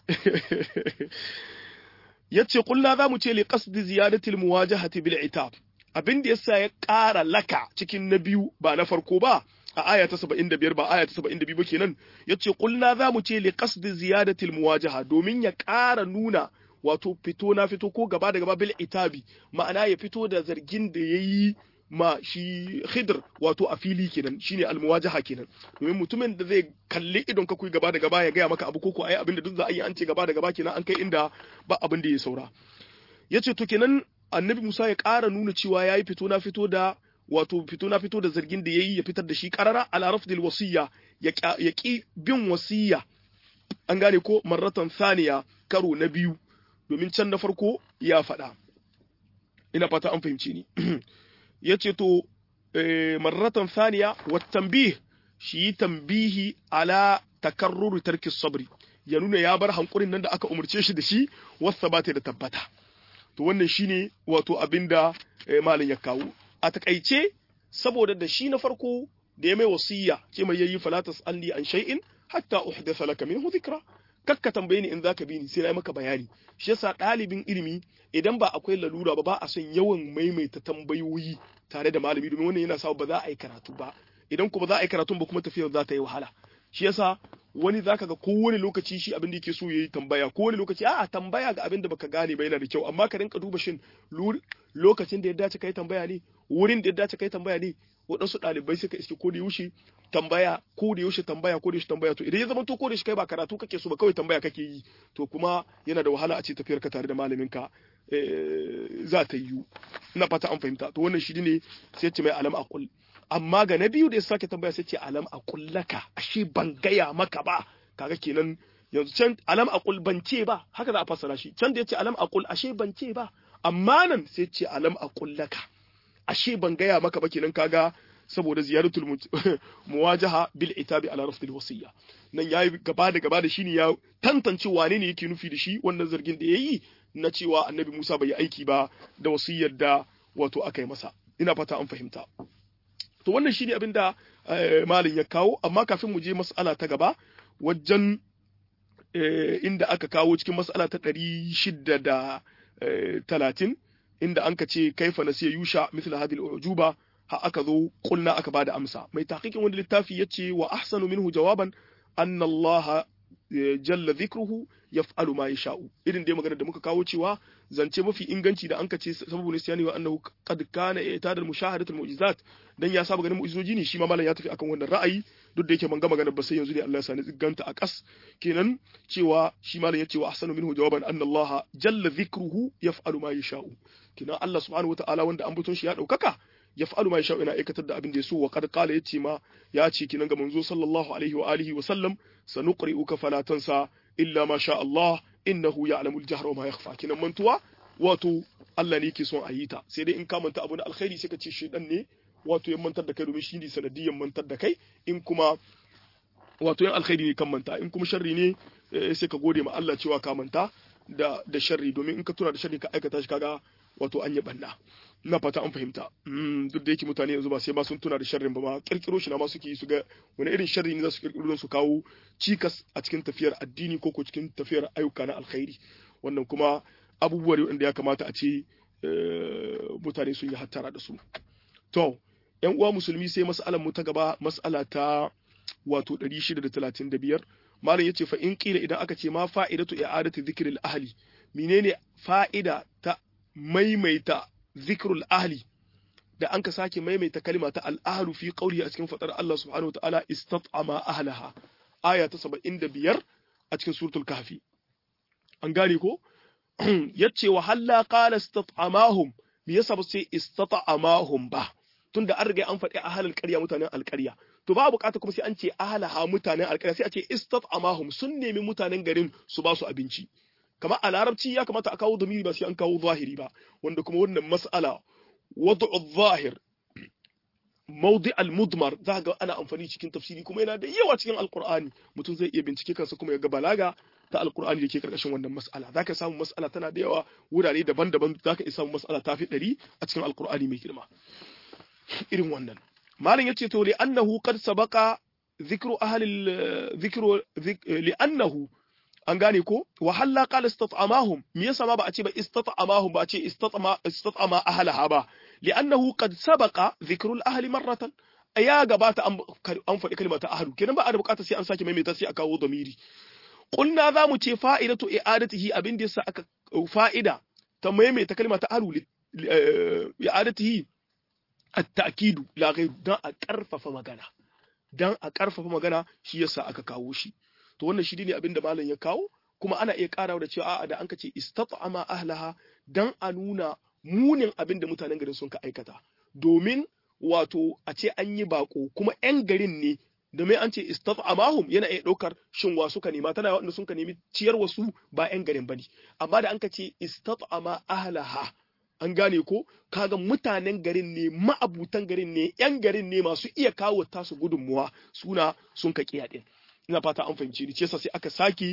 yace kullu za mu ce li qasdi ziyadatil muwajahati bil itab abin da yasa ya ƙara laka cikin na biyu ba na farko ba a aya ta 75 ba aya ta 72 ba kenan yace kullu za mu ce li qasdi ziyadatil muwajaha domin ya ƙara nuna wato fito na fito ko gaba da gaba bil itabi ma'ana ya fito da zargin da yayi ma shi khidr wato a fili kenan shine almuwajaha kenan domin mutumin da zai kalli idon ka kuyi gaba da gaba ya gaya maka abu koko ai abin da duk za a yi an ce gaba da gaba kenan an kai inda ba abin da ya saura yace to kenan annabi Musa ya ƙara nuna cewa yayi fito na fito da wato fito na fito da zargin da yayi ya fitar da shi qarara ala rafdil wasiyya ya ki bin wasiyya an gane ko marratan thaniya karo na biyu domin can na farko ya faɗa ina fata an fahimci ni ya ce to marratan thaniya wa tambih shi tambihi ala takarrur tarki sabri ya nuna ya bar hankurin nan da aka umarce shi da shi wasa ba ta da tabbata to wannan shine wato abinda malam ya kawo a takaice saboda da shi na farko da ya mai wasiya ce mai yayi falatas alli an shay'in hatta uhdatha laka minhu dhikra kakka tambaye ni in zaka bi ni sai na maka bayani shi yasa ɗalibin ilimi idan ba akwai lalura ba ba a son yawan maimaita tambayoyi tare da malami domin wannan yana sa ba za a yi karatu ba idan kuma za a yi karatun ba kuma tafiyar za ta yi wahala shi yasa wani zaka ga kowane lokaci shi abin da yake so yayi tambaya kowane lokaci a'a tambaya ga abin da baka gane ba yana da kyau amma ka rinka duba shin lokacin da ya dace kai tambaya ne wurin da ya dace kai tambaya ne waɗansu ɗalibai suka iske ko da yaushe tambaya ko da yaushe tambaya ko da yaushe tambaya to idan ya zama to ko da yaushe kai ba karatu kake so ba kawai tambaya kake yi to kuma yana da wahala a ce tafiyar ka tare da malamin ka za ta yiwu ina fata an fahimta to wannan shi ne sai ce mai alam aqul amma ga na biyu da ya sake tambaya sai ce alam aqul laka ashe ban gaya maka ba kaga kenan yanzu can alam aqul ban ce ba haka za a fassara shi can da ya ce alam aqul ashe ban ce ba amma nan sai ce alam aqul laka ashe ban gaya maka ba kenan kaga saboda ziyaratul muwajaha bil itabi ala rafdil wasiyya nan yayi gaba da gaba da shi ne ya tantance wane ne yake nufi da shi wannan zargin da yayi na cewa annabi Musa bai yi aiki ba da wasiyyar da wato aka yi masa ina fata an fahimta to wannan shine abin da malin ya kawo amma kafin mu je mas'ala ta gaba wajen inda aka kawo cikin mas'ala ta ɗari shidda da talatin inda an ka ce kaifa nasiya yusha mithla hadhihi al-ujuba ha aka zo kulna aka bada amsa mai tahqiqin wanda littafi yace wa ahsanu minhu jawaban anna Allah jalla dhikruhu yaf'alu ma yasha'u irin dai magana da muka kawo cewa zance mafi inganci da anka ce sababu nisyani wa annahu qad kana i'tadal mushahadatul mu'jizat dan ya saba ganin mu'jizoji ne shi ma malam ya tafi akan wannan ra'ayi duk da yake ban ga magana ba sai yanzu ne Allah ya sani ganta a kas kenan cewa shi malam ya ce wa ahsanu minhu jawaban anna Allah jalla dhikruhu yaf'alu ma yasha'u kenan Allah subhanahu wata'ala wanda an buton shi ya daukaka yaf'alu ma yasha'u yana aikatar da abin da ya so wa qad qala yace ma ya ce kenan ga manzo sallallahu alaihi wa alihi wa sallam sanuqri'uka fala tansa illa ma sha Allah innahu ya'lamu al-jahra wa ma yakhfa kenan mantuwa wato Allah ne yake son a yi ta sai dai in ka manta abu na alkhairi sai ka ce shedan ne wato ya mantar da kai domin shi ne sanadiyan mantar da kai in kuma wato yan alkhairi ne kan manta in kuma sharri ne sai ka gode ma Allah cewa ka manta da da sharri domin in ka tuna da sharri ka aikata shi kaga wato an yi banna na fata an fahimta duk da yake mutane yanzu ba sai ma sun tuna da sharrin ba ma kirkiro shi na ma suke su ga wani irin sharri ne za su kirkiro don su kawo cikas a cikin tafiyar addini ko ko cikin tafiyar ayyuka na alkhairi wannan kuma abubuwa ne wanda ya kamata a ce mutane sun yi hattara da su to yan uwa musulmi sai mas'alar mu ta gaba mas'ala ta wato 635 malam yace fa in kila idan aka ce ma fa'idatu i'adatu dhikril ahli menene fa'ida ta maimaita zikrul ahli da an ka sake maimaita kalima ta al-ahlu fi qawli a cikin fadar Allah subhanahu wa ta'ala istat'ama ahlaha aya ta 75 a cikin suratul kahfi an gane ko yace wa halla qala istat'amahum me yasa ba sai istat'amahum ba tunda an riga an faɗi ahalal ƙarya mutanen alƙarya to ba bukata kuma sai an ce ahalaha mutanen alƙarya sai a ce istat'amahum sun nemi mutanen garin su ba su abinci kamar a larabci ya kamata a kawo domiri ba sai an kawo zahiri ba wanda kuma wannan mas'ala wad'u zahir mawdi al-mudmar za ga ana amfani cikin tafsiri kuma yana da yawa cikin alqur'ani mutum zai iya bincike kansa kuma ya ga balaga ta alqur'ani da ke karkashin wannan mas'ala zaka samu mas'ala tana da yawa wurare daban-daban zaka iya samu mas'ala ta fi ɗari a cikin alqur'ani mai girma irin wannan malam yace to li annahu qad sabaqa dhikru ahli dhikru li annahu an gane ko wa halla qala istat'amahum me yasa ma ba a ce ba istat'amahum ba a ce istat'ama istat'ama ahlaha ba li annahu qad sabaqa dhikru al-ahli marratan ya gabata an faɗi kalmar ta ahlu kenan ba a da bukata sai an sake maimaita sai a kawo damiri qulna za mu ce fa'idatu i'adatihi abin da yasa aka fa'ida ta maimaita kalmar ta ahlu i'adatihi at-ta'kidu la ghayr dan a karfafa magana dan a karfafa magana shi yasa aka kawo shi to wannan shi ne abin da malam ya kawo kuma ana iya karawa da cewa a'a da an ka ce istat'ama ahlaha dan a nuna munin abin da mutanen garin sun ka aikata domin wato a ce an yi bako kuma yan garin ne domin an ce istat'amahum yana iya ɗaukar shin wa suka nema tana wanda sun ka nemi ciyar wasu ba yan garin bane amma da an ka ce istat'ama ahlaha an gane ko kaga mutanen garin ne ma'abutan garin ne yan garin ne masu iya kawo tasu gudunmuwa suna sun ka kiya din ina fata an fahimci ni ce sai aka saki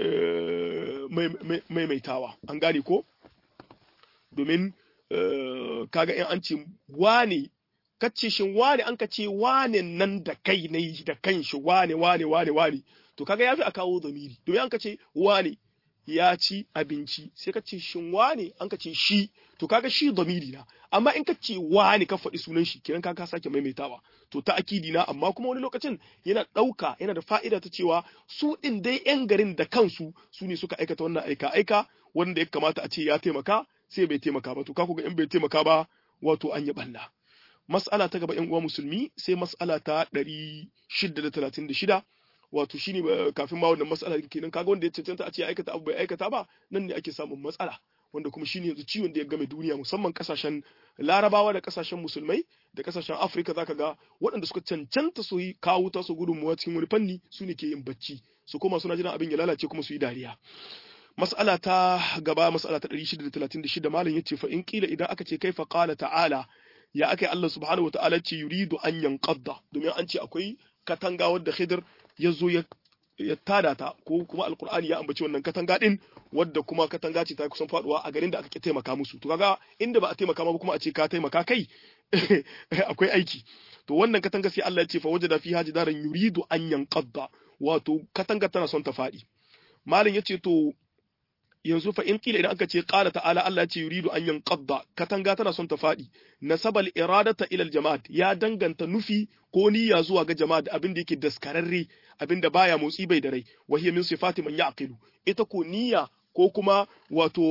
maimaitawa an gane ko domin kaga in an ce wane kace shin wane an ka ce wane nan da kai ne da kanshi wane wane wane wane to kaga yafi a kawo zamiri domin an ka ce wane ya ci abinci sai ka ce shin wane an ka ce shi to kaga shi zamiri na amma in ka ce wane ka faɗi sunan shi kiran ka sake maimaitawa to ta akidi na amma kuma wani lokacin yana ɗauka yana da fa'ida ta cewa su ɗin dai yan garin da kansu su ne suka aikata wannan aika aika wanda ya kamata a ce ya taimaka sai bai taimaka ba to ka ga in bai taimaka ba wato an yi balla mas'ala ta gaba yan uwa musulmi sai mas'ala ta ɗari shida da talatin da shida wato shine kafin ma wannan mas'ala kenan kaga wanda ya cancanta a ce ya aikata abu bai aikata ba nan ne ake samun matsala wanda kuma shine yanzu ciwon da ya game duniya musamman kasashen larabawa da kasashen musulmai da kasashen afirka zaka ga waɗanda suka cancanta su yi kawo ta su gudunmuwa cikin wani fanni su ne ke yin bacci su koma suna jiran abin ya lalace kuma su yi dariya mas'ala ta gaba mas'ala ta 636 malam yace fa in kila idan aka ce kaifa qala ta'ala ya aka Allah subhanahu wa ta'ala ce yuridu an yanqadda domin an ce akwai katanga wadda Khidir ya zo ya ya tada ta ko kuma alkur'ani ya ambaci wannan katanga din wadda kuma katanga ce ta kusan faduwa a garin da aka taimaka musu to kaga inda ba a taimaka ma kuma a ce ka taimaka kai akwai aiki to wannan katanga sai Allah ya ce fa wajada fiha jidaran yuridu an yanqadda wato katanga tana son ta fadi malam yace to yanzu fa in kila idan aka ce qala ta'ala Allah ya ce yuridu an yanqadda katanga tana son ta fadi nasabal iradata ila al jama'at ya danganta nufi ko niyya zuwa ga jama'a da abin da yake daskararre abin da baya motsi bai da rai wa hiya min sifati man ya'qilu ita ko niyya ko kuma wato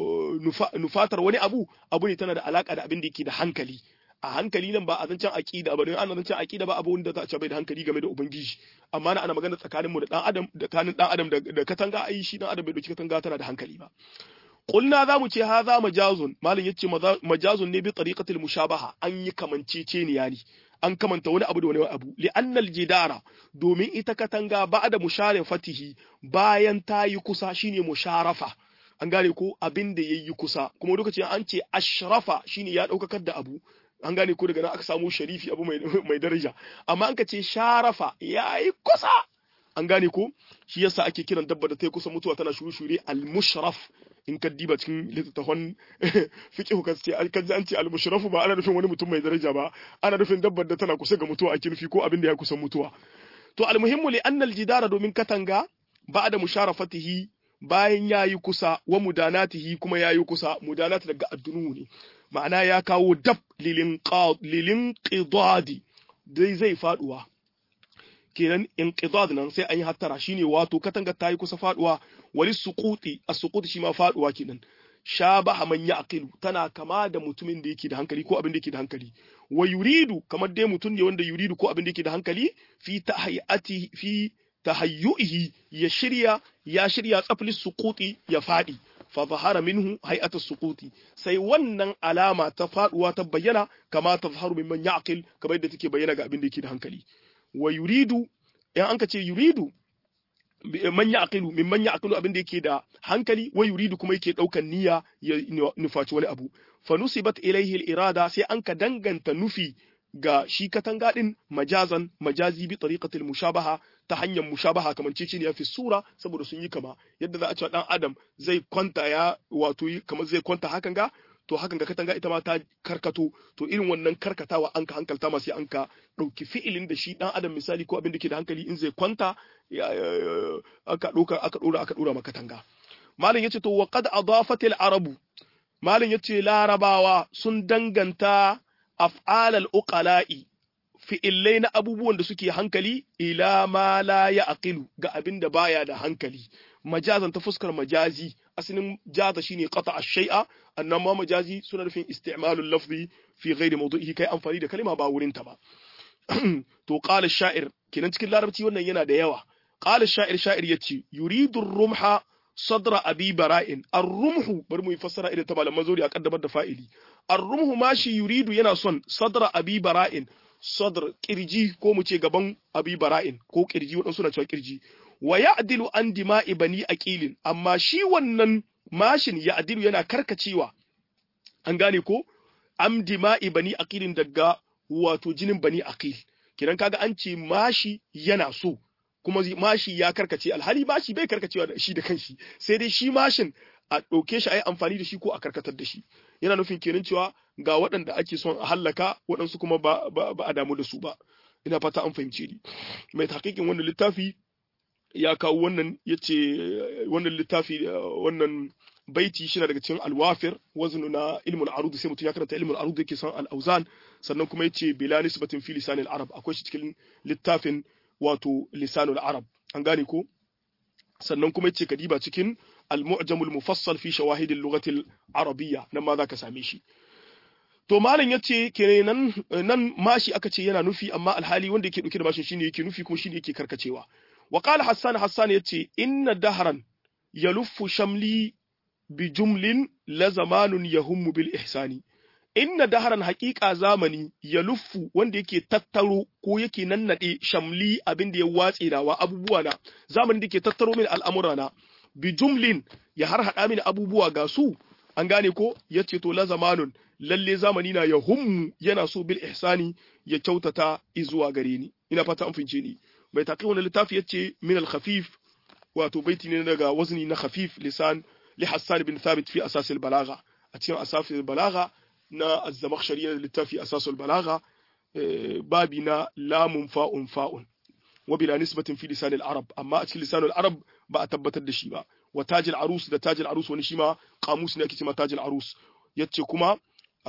nufatar wani abu abu ne tana da alaka da abin da yake da hankali a hankali nan ba a zancen aqida ba don ana zancen aqida ba abu wanda za a ce bai da hankali game da ubangiji amma na ana magana tsakanin mu da dan adam da kanin dan adam da katanga ai shi dan adam bai doki katanga tana da hankali ba qulna za mu ce haza majazun malin yace majazun ne bi tariqatil mushabaha an yi kamanceceniya ne an kamanta wani abu da wani abu li'annal jidara domin ita katanga ba da musharafatihi bayan ta yi kusa shine musharafa an gane ko abin da yayi kusa kuma lokacin an ce ashrafa shine ya daukakar da abu an gane ko daga nan aka samu sharifi abu mai, mai daraja amma an ka ce sharafa yayi kusa an gane ko shi yasa ake kiran dabba da ta yi kusa mutuwa tana shure-shure al-mushraf in ka diba cikin littattafan fiqh ka ce an an ce al-mushraf ba ana nufin wani mutum mai daraja ba ana nufin dabbar da tana kusa ga mutuwa ake nufi ko abin da ya kusa mutuwa to al-muhimmu li anna al-jidara domin katanga ba'da musharafatihi bayan yayi kusa wa mudanatihi kuma yayi kusa mudanat daga addunu ne ma'ana ya kawo dab lilin lilin qidadi dai zai faduwa kenan inqidad nan sai an yi hattara shine wato katanga ta yi kusa faduwa wali suquti as-suqut shi ma faduwa kenan shabaha man yaqilu tana kama da mutumin da yake da hankali ko abin da yake da hankali wa yuridu kamar dai mutum ne wanda yuridu ko abin da yake da hankali fi tahayati fi tahayyuhi ya shirya ya shirya tsafli suquti ya fadi fa zahara minhu hay'atu suquti sai wannan alama ta faduwa ta bayyana kama ta zaharu mimman yaqil kamar yadda take bayyana ga abin da yake da hankali wa yuridu in an ka ce yuridu man ya'qilu mimman ya'qilu abin da yake da hankali wa yuridu kuma yake daukan niyya ya nufaci wani abu fa nusibat ilayhi al-irada sai an ka danganta nufi ga shi katanga din majazan majazi bi tariqatil mushabaha ta hanyar mushabaha kamar cece ne fi sura saboda sun yi kama yadda za a ce dan adam zai kwanta ya wato kamar zai kwanta hakan ga to hakan ga katanga ita ma ta karkato to irin wannan karkatawa an ka hankalta ma sai an ka ɗauki fi'ilin da shi ɗan adam misali ko abin da ke da hankali in zai kwanta aka ɗauka aka ɗora aka ɗora makatanga malam yace to wa qad adafatil arabu malam yace larabawa sun danganta af'alal uqala'i fi'illai na abubuwan da suke hankali ila ma la ya aqilu ga abin da baya da hankali majazan ta fuskar majazi asalin jaza shine qata ash-shay'a annan ma majazi suna nufin isti'malul lafzi fi ghairi mawdu'ihi kai amfani da kalma ba wurin ta ba to qala sha'ir kenan cikin larabci wannan yana da yawa qala sha'ir sha'ir yace yuridu rumha sadra abi bara'in ar-rumhu bari mu fassara idan ta malaman zuri a kaddamar da fa'ili ar-rumhu ma shi yuridu yana son sadra abi bara'in sadr kirji ko mu ce gaban abi bara'in ko kirji wadansu na cewa kirji wa ya'dilu an dima'i bani aqilin amma shi wannan mashin ya'dilu yana karkacewa an gane ko am dima'i bani aqilin daga wato jinin bani aqil kidan kaga an ce mashi yana so kuma mashi ya karkace alhali mashi bai karkacewa da shi da kanshi sai dai shi mashin a ɗauke shi a yi amfani da shi ko a karkatar da shi yana nufin kenan cewa ga waɗanda ake son a hallaka waɗansu kuma ba, ba, ba a damu da su ba ina fata an fahimce ni mai hakikin wannan littafi ya kawo wannan ya ce wannan littafi wannan baiti shi daga cikin alwafir waznu na ilmul arud sai mutum ya karanta ilmul arud yake son al-auzan sannan kuma yace bila nisbatin fi lisanil arab akwai shi cikin littafin wato lisanul arab an gane ko sannan kuma yace kadiba cikin al-mu'jamul mufassal fi shawahid al-lughati al-arabiyya nan ma zaka same shi to malam yace kenan nan mashi aka ce yana nufi amma alhali wanda yake dauke da mashin shine yake nufi kuma shine yake karkacewa wa qala hassan hassan yace inna dahran yaluffu shamli bi jumlin la zamanun yahummu bil ihsani inna daharan haƙiƙa zamani ya luffu wanda yake tattaro ko yake nannade shamli abin da ya watse nawa abubuwa na zamanin da ke tattaro min al'amura na bi jumlin ya har hada mini abubuwa ga su an gane ko ya ce to la zamanun lalle zamani na ya hummu yana so bil ihsani ya kyautata izuwa gare ni ina fata an fince ni mai taƙi wani littafi ya ce min al khafif wato baiti ne daga wazni na khafif lisan li hassan bin thabit fi asas al balagha a cikin asas al balagha na az-zamakhshari littafi asas al balagha babi na lamun fa'un fa'un wa bila nisbatin fi lisanil arab amma a cikin lisanil arab ba a tabbatar da shi ba wa tajil arus da tajil arus wani shi ma kamus ne ake cewa tajil arus yace kuma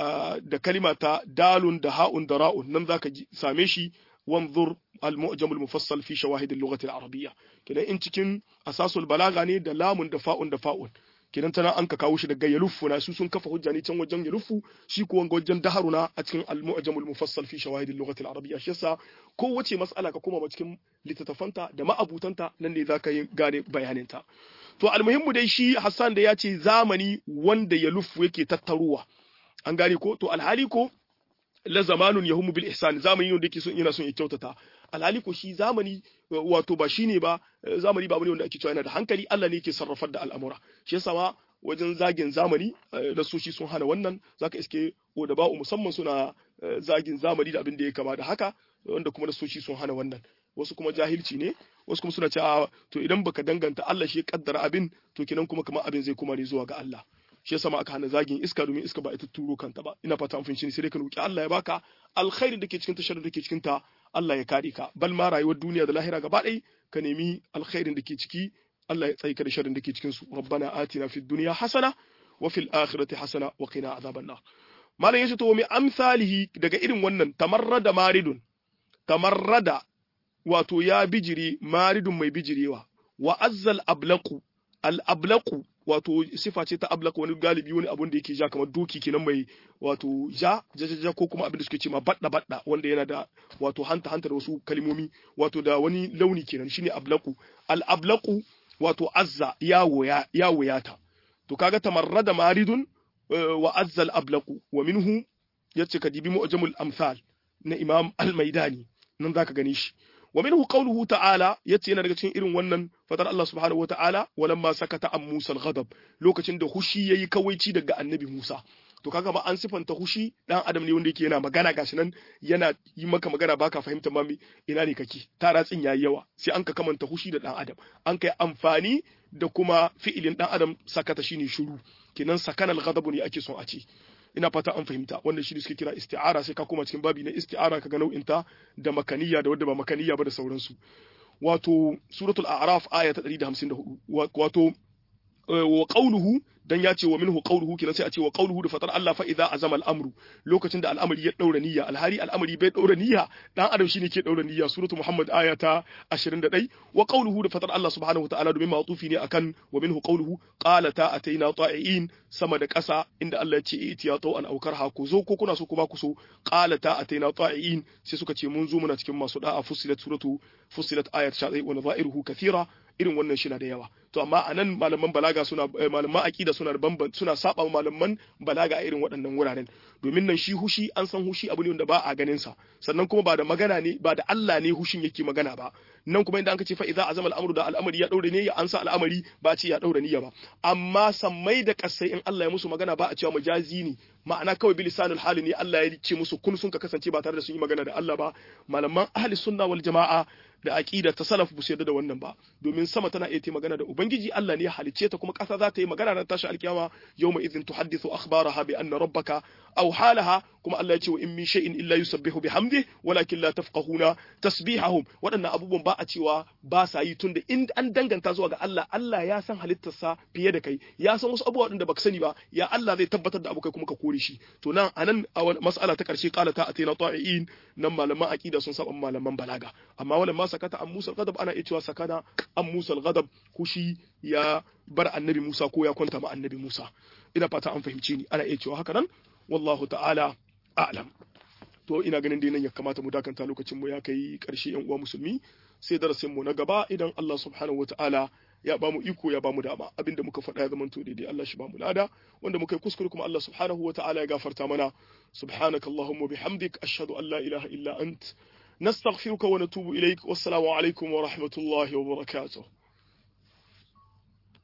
da kalima ta dalun da ha'un da ra'un nan zaka same shi wanzur al-mu'jam al-mufassal fi shawahid al-lughah al-arabiyya kidan in cikin asasul balaga ne da lamun da fa'un da fa'un kidan tana an ka kawo shi daga yaluffu na su sun kafa hujja ne can wajen yaluffu shi ko wanga wajen daharuna a cikin al-mu'jam al-mufassal fi shawahid al-lughah al-arabiyya shi yasa kowace mas'ala ka koma cikin littattafanta da ma'abutanta nan ne zaka yi gane bayaninta to almuhimmu dai shi Hassan da ya ce zamani wanda yaluffu yake tattaruwa an gane ko to alhali ko la zamanun yahumu bil ihsan zamani wanda yake son yana son ya kyautata alhali ko shi zamani wato ba shine ba zamani ba bane wanda ake cewa yana da hankali Allah ne yake sarrafar da al'amura shi yasa ma wajen zagin zamani da su shi sun hana wannan zaka iske da ba'u musamman suna zagin zamani da abin da ya kama da haka wanda kuma da su shi sun hana wannan wasu kuma jahilci ne wasu kuma suna cewa to idan baka danganta Allah shi ya kaddara abin to kinan kuma kamar abin zai kuma ne zuwa ga Allah shi yasa ma aka hana zagin iska domin iska ba ita turo kanta ba ina fata an fahimci sai dai ka roki Allah ya baka alkhairi da ke cikin ta sharri da ke cikin ta Allah ya kare ka bal ma rayuwar duniya da lahira gaba ɗaya ka nemi alkhairin da ke ciki Allah ya tsaye ka da sharrin da ke cikin su rabbana atina fid dunya hasana wa fil akhirati hasana wa qina adhaban nar malam yace to mi amsalihi daga irin wannan tamarrada maridun tamarrada wato ya bijire maridun mai bijirewa wa azzal ablaqu al ablaqu wato sifa ce ta ablaq wani galibi wani abun da yake ja kamar doki kenan mai wato ja jajaja ko kuma abin da suke ce ma badda badda wanda yana da wato hanta hanta da wasu kalmomi wato da wani launi kenan shine ablaqu al ablaqu wato azza ya woya ya woyata to kaga tamarrada maridun wa azza al ablaqu wa minhu yace kadibi mu'jamul amsal na imam al maidani nan zaka gani shi wa minhu qawluhu ta'ala yace yana daga cikin irin wannan fadar Allah subhanahu wata'ala walamma sakata an Musa al-ghadab lokacin da hushi yayi kawaici daga annabi Musa to kaga ba an sifanta hushi dan adam ne wanda yake yana magana gashi nan yana yi maka magana baka fahimta ma ina ne kake taratsin yayi yawa sai an ka kamanta hushi da dan adam an kai amfani da kuma fi'ilin dan adam sakata shine shiru kenan sakana al-ghadab ne ake son a ce ina fata an fahimta wannan shi suke kira isti'ara sai ka koma cikin babi na isti'ara kaga nau'in ta da makaniya da wadda ba makaniya ba da sauransu wato suratul a'raf aya ta 154 wato wa qawluhu dan ya ce wa minhu qawluhu kina sai a ce wa qawluhu da fatar Allah fa idza azama al-amru lokacin da al'amari ya daura niyya alhari al'amari bai daura niyya dan adam shine ke daura niyya suratu muhammad aya ta 21 wa qawluhu da fatar Allah subhanahu wa ta'ala domin ma'tufi ne akan wa minhu qawluhu qala ta ataina ta'iin sama da ƙasa inda Allah ya ce itiya to an aukar ha ku zo ko kuna so kuma ku so qala ta ataina ta'iin sai suka ce mun zo muna cikin masu da'a fusilat suratu fusilat ayat 11 wa nadha'iruhu kathira irin wannan shi na da yawa to amma a nan malaman balaga suna malaman aqida suna da bamban suna saba malaman balaga a irin waɗannan wuraren domin nan shi hushi an san hushi abu ne wanda ba a ganin sa sannan kuma ba da magana ne ba da Allah ne hushin yake magana ba nan kuma inda an ce fa idza azama al'amru da al'amari ya daure ne ya ansa al'amari ba ce ya daure niyya ba amma sammai da kasai in Allah ya musu magana ba a cewa majazi ne ma'ana kawai bilisanul hali ne Allah ya ce musu kun sun ka kasance ba tare da sun yi magana da Allah ba malaman ahli sunna wal jama'a da aqida ta salaf bu yarda da wannan ba domin sama tana iya ta magana da ubangiji Allah ne ya halicce ta kuma ƙasa za ta yi magana ran tashi alkiyama yawma idhin tuhaddithu akhbaraha bi anna rabbaka aw halaha kuma Allah ya ce wa in min shay'in illa yusabbihu bihamdi walakin la tafqahuna tasbihahum waɗannan abubuwan ba a cewa ba sa yi tunda in an danganta zuwa ga Allah Allah ya san halittarsa fiye da kai ya san wasu abubuwa da baka sani ba ya Allah zai tabbatar da abu kai kuma ka kore shi to nan anan a mas'ala ta karshe qala ta atina ta'iin nan malaman aqida sun saba malaman balaga amma wala ma sakata an Musa al-ghadab ana iya cewa sakana an Musa al-ghadab kushi ya bar annabi Musa ko ya kwanta ma annabi Musa ina fata an fahimce ni ana iya cewa haka nan wallahu ta'ala a'lam to ina ganin dai nan ya kamata mu dakanta lokacin mu ya kai karshe yan uwa musulmi sai darasin mu na gaba idan Allah subhanahu wataala ya ba mu iko ya ba mu dama abinda muka faɗa ya zamanto daidai Allah shi ba mu lada wanda muka yi kuskure kuma Allah subhanahu wataala ya gafarta mana subhanakallahumma bihamdik ashhadu an la ilaha illa ant نستغفرك ونتوب إليك والسلام عليكم ورحمة الله وبركاته